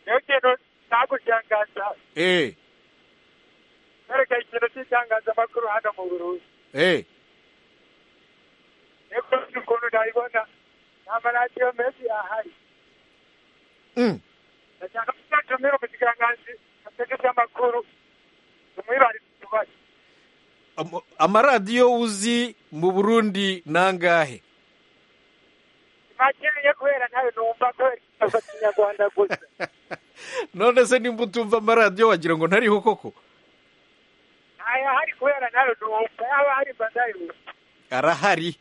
niyo kintu nagutangaza eh kwereka ikintu cy'itangazamakuru hano mu burundi eh niko nzi ukuntu nayibona ni amaradiyo menshi ahari Mm. ndashaka kuzatumira umukiranganzi ategetse amakuru tumwibarize ikibazo Am- amaradiyo uzi mu burundi nangahe makiriye kubera ntayo numva kubera ikibazo kinyarwanda gusa none se nimba utumva amaradiyo wagira ngo ntariho koko ntayahari kubera ntayo numva yaba hari mba ndayumva arahari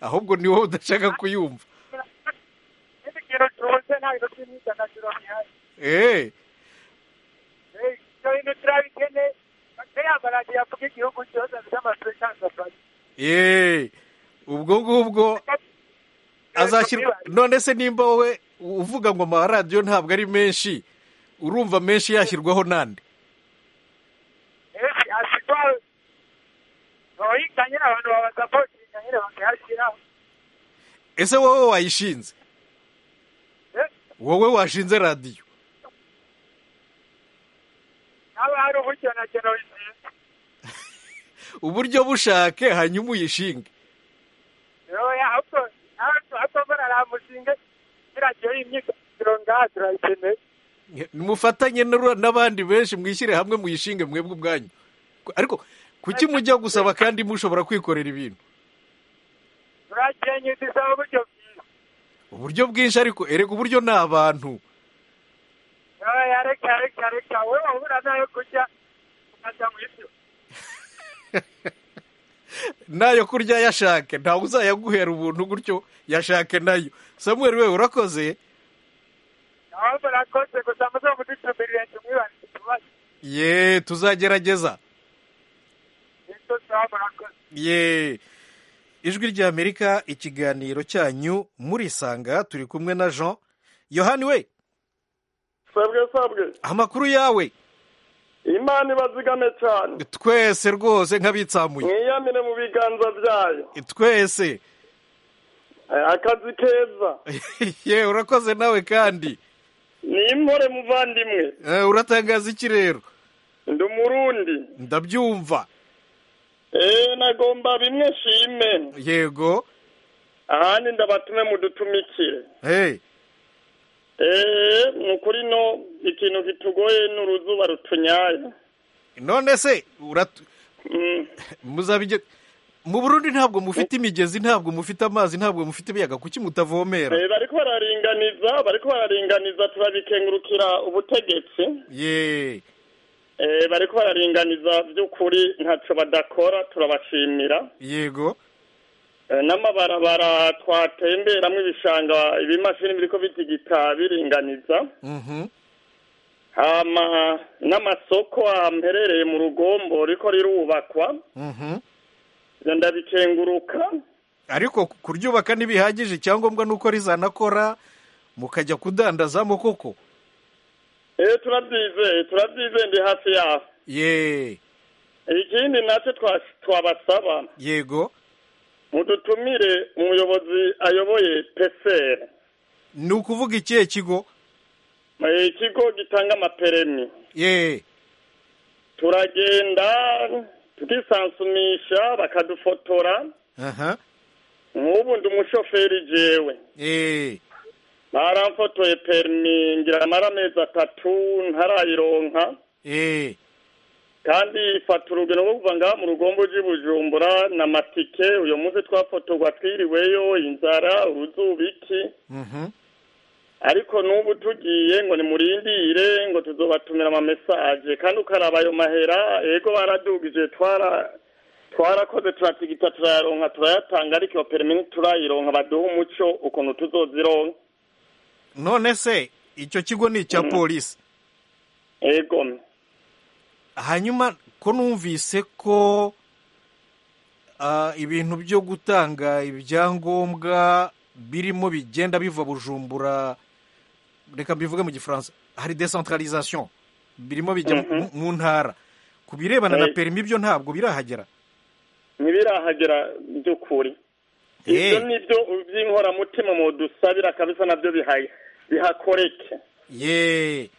ahubwo ni wowe udashaka kuyumva n'indi kintu tubuze nta bintu by'imyidagaduro bihari eh Eh, ibyo bintu turabikeneye bakiriya amaradiyo avuga igihugu cyose afite amakuru atandukanye ye ubwo ngubwo azashyirwa none se nimba wowe uvuga ngo amaradiyo ntabwo ari menshi urumva menshi yashyirwaho n'andi asitwawe noyita nyine abantu babasapotinga nyine bakayashyiraho ese wowe wayishinze Eh? wowe washinze radiyo haba hari uburyo na kino bizinze uburyo bushake hanyuma uyishinge yoya ahubwo ahubwo mbona ramuzinge kiragiye imyidagaduro ngaha turayikeneye mufatanye n'ura- n'abandi benshi mwishyire hamwe muyishinge mwebwe ubwanyu Ku- ariko kuki mujya gusaba kandi mushobora kwikorera ibintu turakenye dusaba uburyo bwiza uburyo bwinshi ariko erega uburyo ni abantu yoya reka reka reka wowe wabura nayo kurya ukajya mu ibyo nayo kurya yashake ntawe uzayaguhera ubuntu gutyo yashake nayo samuel we urakoze aho murakoze gusa muze mudutumirire tumwibarize ikibazo ye tuzagerageza nicyo tuba murakoze ye ijwi ry'amerika ikiganiro cyanyu murisanga turi kumwe na jean yohani we sabwe sabwe amakuru yawe imana ibazigame cyane twese rwose nk'abitsamuye mwiyamire mu biganza byayo twese Eh, akazi keza ye urakoze nawe kandi ni impore muvandimwe Eh, uratangaza iki rero ndi umurundi ndabyumva eee nagomba bimwe nshime yego ahandi ndabatume mudutumikire hey eee ni ukuri no ikintu kitugoye ni uruzuba rutunyaye none se urat- Mm. muzabige mu burundi ntabwo mufite imigezi ntabwo mufite amazi ntabwo mufite ibiyaga kuki mutavomera Eh, bariko bararinganiza bariko bararinganiza turabikengurukira ubutegetsi ye Eh, bariko bararinganiza by'ukuri ntaco badakora turabashimira yego Eh, n'amabarabara twatemberamwo ibishanga ibimashini biriko bitigita biringaniza Mhm. hama n'amasoko amperereye mu rugombo riko rirubakwa Mhm. ndabikenguruka ariko kuryubaka ntibihagije icyangombwa ni uko rizanakora mukajya kudandazamo koko eee turabyizeye turabyizeye ndi hafi yaho ye ikindi nacyo twa- twabasaba yego mudutumire umuyobozi ayoboye peseri ni ukuvuga ikihe kigo Eh, ikigo gitanga amaperemi ye turagenda tukisansumisha bakadufotora aha nk'ubu ndi umushoferi jewe ye baramfotoye perimi ngira amara amezi atatu ntarayironka ye kandi ifata urugendo rwo kuva ngaha mu rugombo ry'i bujumbura na matike uyu munsi twafotorwa twiriweyo inzara uruzuba iki mhm ariko n'ubu tugiye ngo nimurindire ngo tuzobatumira amamesaje kandi ukaraba ayo mahera ego baradugije twara twarakoze turatigita turayaronka turayatanga ariko iyo perimi ntiturayironka baduhe umuco ukuntu tuzozironka none se icyo kigo ni icya polisi ego hanyuma ko numvise ko ah, ibintu byo gutanga ibyangombwa birimo bigenda biva bujumbura reka mbivuge mu gifaransa hari decentralisation birimo bijya mu- Mhm. mu ntara ku birebana na Eh. perimi byo ntabwo birahagera ntibirahagera by'ukuri ibyo ni byo by'inkoramutima mu dusabira kabisa nabyo bihaye bihakoreke ye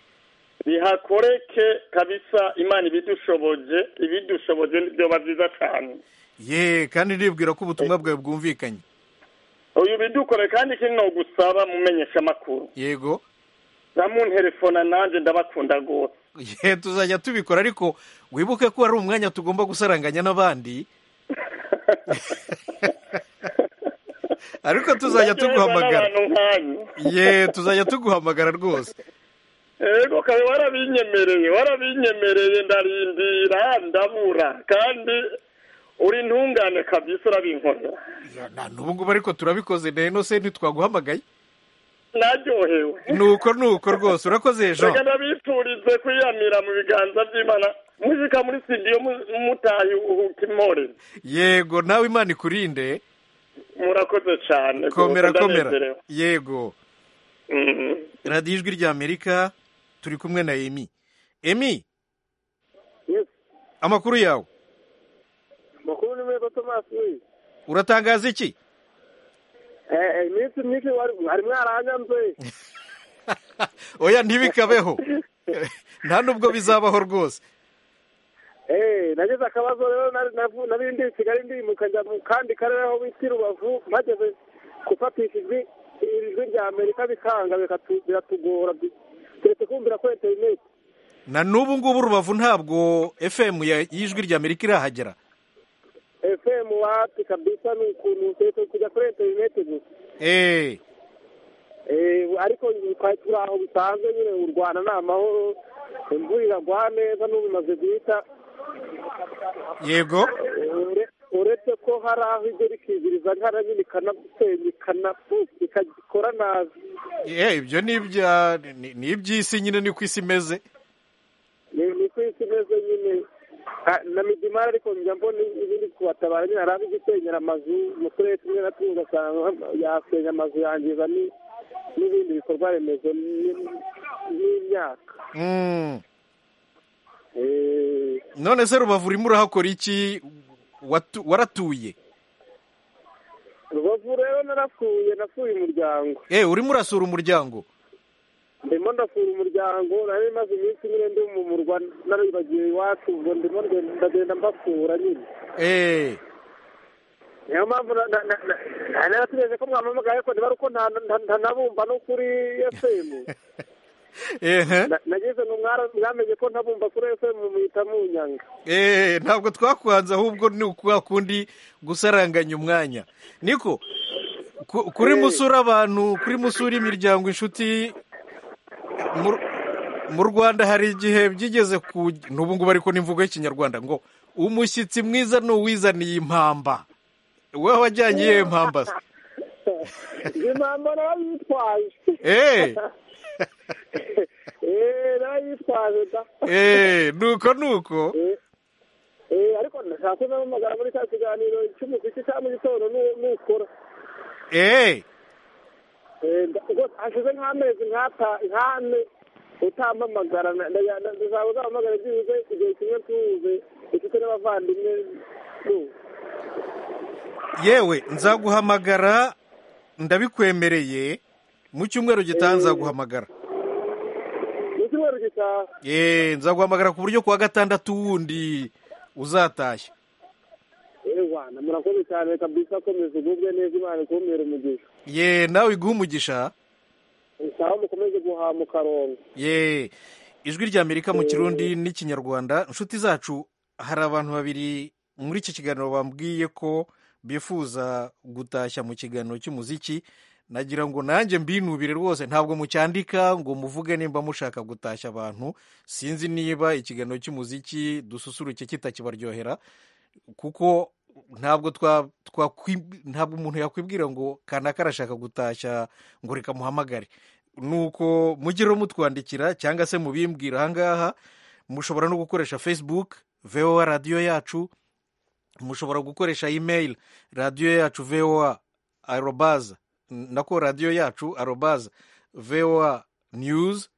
bihakoreke kabisa imana ibidushoboje ibidushoboje byoba byiza cyane ye kandi ndibwira ko ubutumwa bwawe bwumvikanye uyu bidukore kandi ikindi ni ugusaba mumenyesha amakuru yego za munterefona nanjye ndabakunda rwose ye tuzajya tubikora ariko wibuke ko hari umwanya tugomba gusaranganya n'abandi ariko tuzajya Ndaryoherwa tuguhamagara n'abantu nkanyu. ye tuzajya tuguhamagara rwose Ego kabe warabinyemereye warabinyemereye ndarindira ndabura kandi uri ntungane kabisa urabinkorera ubu ngubu ariko turabikoze rero se ntitwaguhamagaye naryohewe nuko nuko rwose urakoze jean reka ndabifurize kwiyamira mu biganza by'imana muzika muri studio mu- mutahi uhukimore yego nawe imana ikurinde murakoze cyane komera rwose, komera ndanezerewe. yego Mhm. radiyo ijwi ry'amerika turi kumwe na emi emi amakuru yawe makuru ni meza tomasi we uratangaza iki Eh, eh, iminsi myinshi wari mwari mwaranyanze oya ntibikabeho nta n'ubwo bizabaho rwose Eh, nagize akabazo rero nari- navu- nari ndi i kigali ndimuka njya mu kandi karere aho bita i rubavu mpageze gufatisha ijwi iri jwi rya amerika bikanga bikatu- biratugora bi- turetse kumvira ko interineti na n'ubu ngubu rubavu ntabwo fm ya- y'ijwi ry'amerika irahagera fm wapi kabisa ni ukuntu turetse kujya kuri interineti gusa eee Eh, ariko twari turi aho bisanzwe nyine u rwanda ni amahoro imvura iragwa neza n'ubu imaze guhita yego Ure- uretse ko hari aho ibyo rikiziriza nkana nyine ikanasenya ikanafu ikagikora nabi Eh, ibyo ni ibya ni- ni iby'isi nyine ni ko isi imeze ni ni ko isi imeze nyine Ah, na midimari ariko njya mbona ibindi kubatabara nyine hari aho igisenyera amazu mu turere tumwe na tumwe ugasanga nka- yasenya amazu yangiza ni- n'ibindi bikorwa remezo ni- n'imyaka Mm. Eh, none se rubavu urimo urahakora iki Watu- waratuye rubavu rero narapfuye napfuye umuryango Eh, urimo urasura umuryango ndimo ndasura umuryango nari maze iminsi nyine ndi mu murwa naribagiwe iwacu ubwo ndimo ndagenda- ndagenda mbasura nyine Eh, niyo mpamvu na- na- na- na- nari narategereje ko mwampamagaye ariko niba ari uko nta- nta- ntanabumva no kuri fm ehe. Na- nagize ngo mwara- mwamenye ko ntabumva kuri fm muhita munyanga Eh, ntabwo twakwanze ahubwo ni ukwa kundi gusaranganya umwanya niko ku- kuri musura abantu kuri musura imiryango inshuti mu- mu rwanda hari igihe byigeze ku n'ubu ngubu ariko n'imvugo y'ikinyarwanda ngo umushyitsi mwiza ni uwizaniye impamba wowe wajyanye iyihe mpamba se izi mpamvu narayitwaje Eh. Eh, narayitwaje da Eh, nuko nuko Eh, ariko na- ntako namamagara muri ka kiganiro cy'umuziki cya mu gitondo n'uwo n'ukora eee Eh, nda- ubwo hashize nk'amezi nk'ata nk'ane utampamagara na- na- na- ndazaba uzampamagara byibuze igihe kimwe tuwuze inshuti n'abavandimwe nu. yewe nzaguhamagara ndabikwemereye mu cyumweru gitaha nzaguhamagara mu cyumweru gitaha yeee nzaguhamagara ku buryo kuwa gatandatu wundi uzatashye ewa na murakoze cyane kabisa komeza ugubwe neza imana ikumira umugisha yeee nawe iguha umugisha sawa mukomeze guhama ukaronga yeee ijwi rya amerika mu kirundi n'ikinyarwanda inshuti zacu hari abantu babiri muri iki kiganiro bambwiye ko bifuza gutashya mu kiganiro cy'umuziki nagira ngo nanjye mbinubire rwose ntabwo mucyandika ngo muvuge nimba mushaka gutashya abantu sinzi niba ikiganiro cy'umuziki dususuruke kitakibaryohera kuko ntabwo twa twakwi- ntabwo umuntu yakwibwira ngo kanaka arashaka gutashya ngo reka muhamagare nuko mugire mutwandikira cyangwa se mubimbwira ahangaha mushobora no gukoresha facebook voa radiyo yacu mushobora gukoresha email radiyo yacu voa arobaza nako radiyo yacu arobaza voa news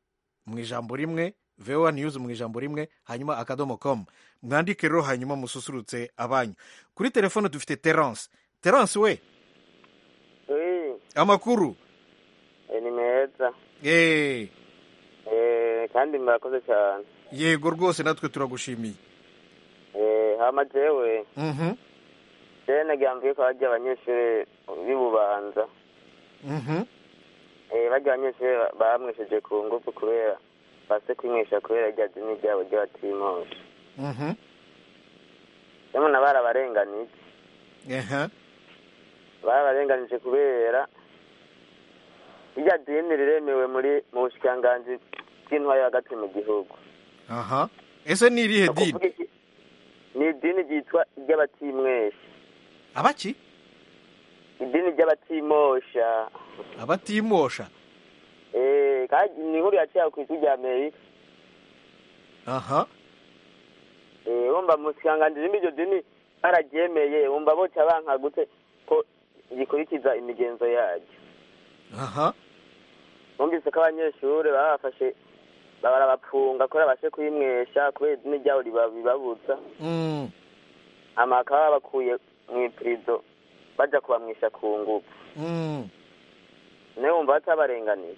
mu ijambo rimwe voa news mu ijambo rimwe hanyuma akadomo com mwandike rero hanyuma mususurutse abanyu kuri telefone dufite terence terence we Eh, amakuru ni meza eee Eh, kandi murakoze cyane yego rwose natwe turagushimiye Eh, hama jewe mhm jewe nagambye ko bajya abanyeshuri b'i bubanza mhm Eh, bajya abanyeshuri ba- bamwisheje ku ngufu kubera base kwinywesha kubera rya dini ryabo ry'abatimoshi mhm namwe barabarenganije aha barabarenganije kubera rya dini riremewe muri mu bushikiranganji bw'intwari hagati mu gihugu aha ese ni irihe dini ni idini ryitwa iry'abatimwesha abaki idini ry'abatimosha abatimosha Eh, kandi ni inkuru yaciye ku ijwi rya amerika aha Eh, wumva musikanganzira iryo dini bararyemeye wumva boca banka gute ko rikurikiza imigenzo yaryo aha bumvise ko abanyeshuri baba bafashe barabapfunga kubera bashe kuyimwesha kubera idini ryabo riba- ribabutsa mm hama bakaba babakuye mu ipirizo baja kubamwisha ku ngufu mm nawe wumva batabarenganiye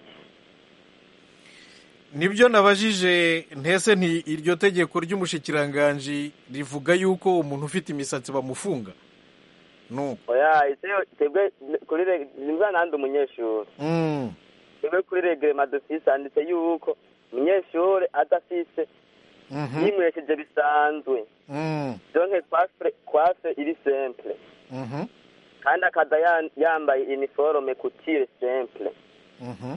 nibyo nabajije ntese nti iryo tegeko ry'umushikiranganji rivuga yuko umuntu ufite imisatsi bamufunga no oya ese twebwe kuri reg- nimba nandi umunyeshuri mm twebwe kuri regrema dufise handitse yuko umunyeshuri adafise mhm yimwesheje bisanzwe mm donke kwafure kwafure iri simple mhm kandi akaza ya- yambaye iniforome kutire simple mhm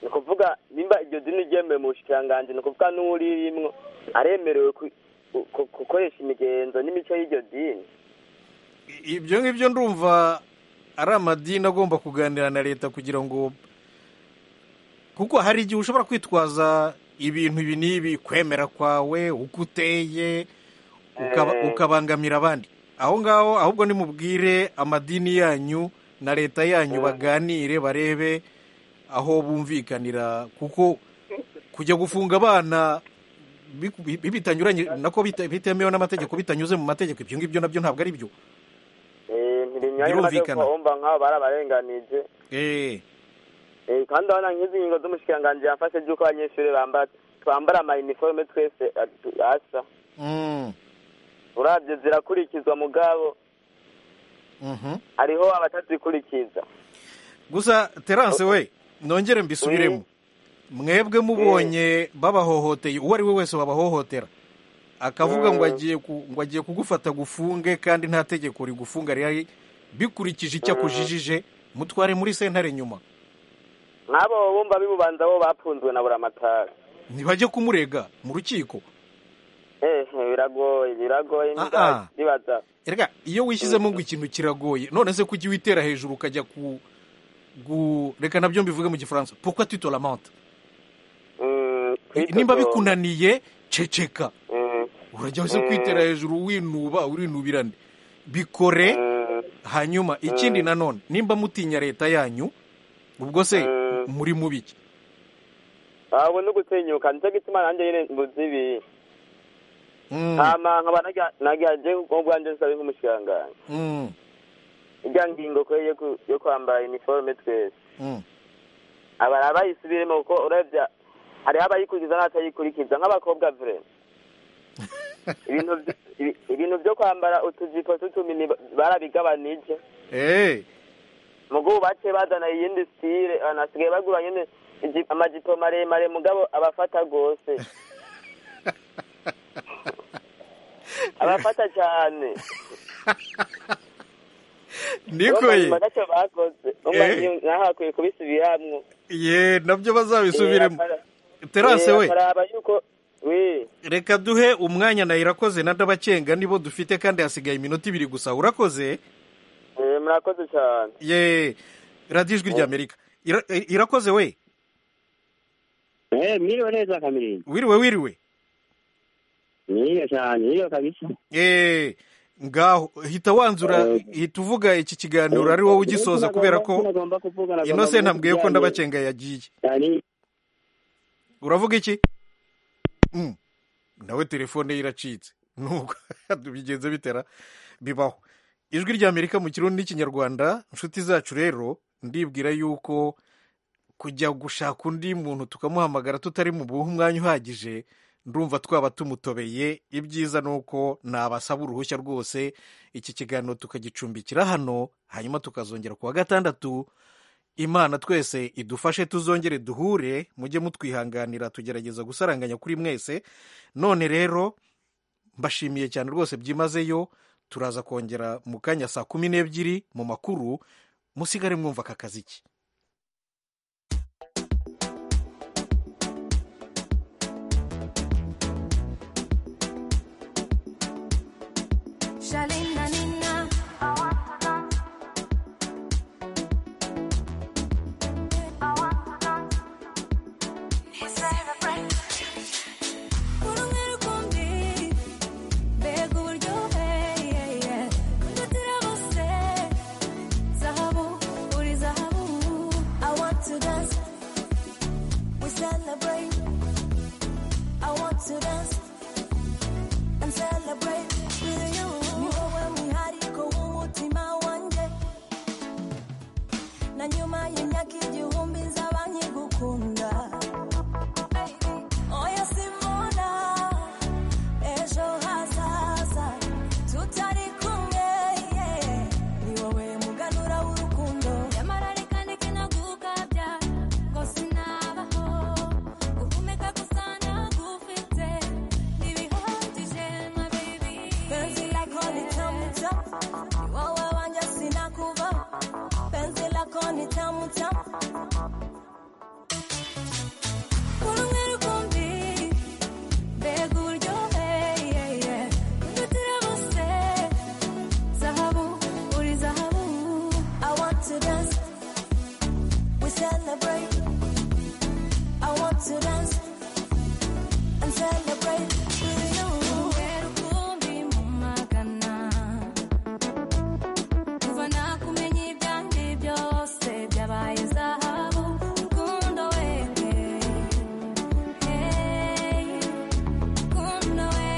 ni ukuvuga nimba iryo dini ryemewe mu bushikiranganji ni ukuvuga n'uririmwo aremerewe ku- ku- gukoresha imigenzo n'imico y'iryo dini ibyo ngibyo ndumva ari amadini agomba kuganira na leta kugira ngo kuko hari igihe ushobora kwitwaza ibintu ibi n'ibi kwemera kwawe uko uteye ukaba- Eh. ukabangamira abandi aho ngaho ahubwo nimubwire amadini yanyu na leta yanyu baganire barebe aho bumvikanira kuko kujya gufunga abana biku- bi- bitanyuranye nako bita- bitemewe n'amategeko bitanyuze mu mategeko ibyo ngibyo nabyo ntabwo ari byo Eh, ntibinyuranye Birumvikana. n'amategeko wumva nk'aho barabarenganije Eh, Eh, kandi urabona nk'izi ngingo z'umushikiranganji yafashe by'uko abanyeshuri bambara twambara amayiniforume twese atu- asa mm, urabyo zirakurikizwa mugabo mhm. hariho abatazikurikiza gusa terance we nongere mbisubiremo mwebwe mubonye babahohoteye uwo ari we wese wabahohotera akavuga ngo Mm. agiye ku- ngo agiye kugufata gufunge kandi nta tegeko rigufunga rihari bikurikije icyo Mm. akujijije mutware muri sentare nyuma nk'abo bumva bibubanza bo bapunzwe na buramatari ntibajye kumurega mu rukiko eh biragoye biragoye Ah, ah. bibaza erega iyo wishyizemo ngo ikintu kiragoye none se kujya witera hejuru ukajya ku gu- reka nabyo mbivuge mu gifaransa pourquoi tu te lamentes Mm, nimba kwitotomba. bikunaniye ceceka Mm. urajya uze kwitera hejuru winuba urinubirane bikore hanyuma ikindi nanone nimba mutinya leta yanyu ubwo se muri mu biki abo no gusenyuka nicyo gituma nanjye nyine mbuzi ibi hama nkaba nagihaje mu bwanjye nsaba nk'umushikiranganji Mm, irya ngingo kwe yo ku- yo kwambara iniforume twese mm, abari abayisubiremo kuko urebye hariho abayikurikiza n'abatayikurikiza nk'abakobwa vure ibintu by- ibi- ibintu byo kwambara utujipo tw'utumini ba- barabigabanije eh, mugo bace bazana iyindi stile banasigaye bagura nyine iji- amajipo maremare mugabo abafata rwose abafata cyane nikoye Urumva ntacyo bakoze Urumva Eh. nyo- naho hakwiye kubisubiramwo ye nabyo bazabisubiremo terase Eh, we akaraba yuko we reka duhe umwanya na irakoze na ndabacenga nibo dufite kandi hasigaye iminota ibiri gusa urakoze eh, murakoze cyane ye radiyo ijwi ry'amerika Ira- eh, irakoze we mwiriwe neza kamirindi wiriwe wiriwe mwiriwe cyane mwiriwe kabisa ye ngaho hita wanzura hita uvuga iki kiganiro ari wowe ugisoza kubera ko inose ntabwiye ko ndabacenga yagiye uravuga iki Mm. nawe telefone ye iracitse nubwo bigenze bitera bibaho ijwi ry'amerika mu kirundi n'ikinyarwanda inshuti zacu rero ndibwira yuko kujya gushaka undi muntu tukamuhamagara tutari mu buhe umwanya uhagije ndumva twaba tumutobeye ibyiza ni uko nabasaba uruhushya rwose iki kiganiro tukagicumbikira hano hanyuma tukazongera ku wa gatandatu imana twese idufashe tuzongere duhure mujye mutwihanganira tugerageza gusaranganya kuri mwese none rero mbashimiye cyane rwose byimazeyo turaza kongera mu kanya saa kumi n'ebyiri mu makuru musigare mwumva aka kaziki Shalinda Nina. Celebrate. I want to dance and celebrate with you. You know when we had it, go umutima wanje na nyuma y'imyaka igihumbi nzaba nkigukunda oya simbona ejo hazaza tutari kumwe yeah. ni wowe muganura w'urukundo nyamara reka ndeke no gukabya ngo sinabaho guhumeka gusa ndagufite ntibihagije ma baby Penzi lako ni tamu tamu, ni wowe wanje sinakuvaho penzi lako ni tamu tamu kumwe rukumbi mbega uburyohe yeah, yeah. ndutira bose zahabu uri zahabu i want to dance we celebrate i want to dance and celebrate with you kumwe rukumbi mu magana kuva nakumenya ibyanjye byose byabaye zahabu rukundo we hey, rukundo we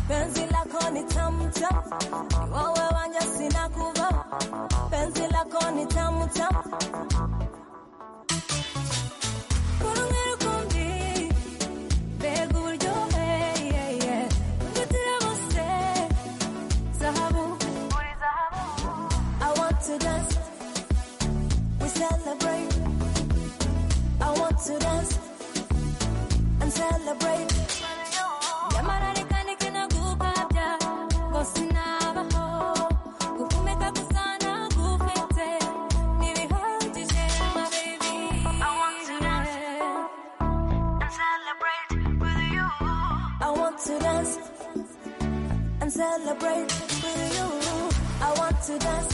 penzi lako ni tamu tamu, ni wowe wanje sinakuvaho penzi lako ni tamu tamu kumwe rukumbi mbega uburyohe yeah, yeah. ndutira bose zahabu uri zahabu i want to dance we celebrate i want to dance and celebrate nyamara reka ndeke no gukabya ngo sinabaho gukomeka gusa ntagufite ntibihagije ma baby i want to dance and celebrate with you. I want to dance and celebrate with you. I want to dance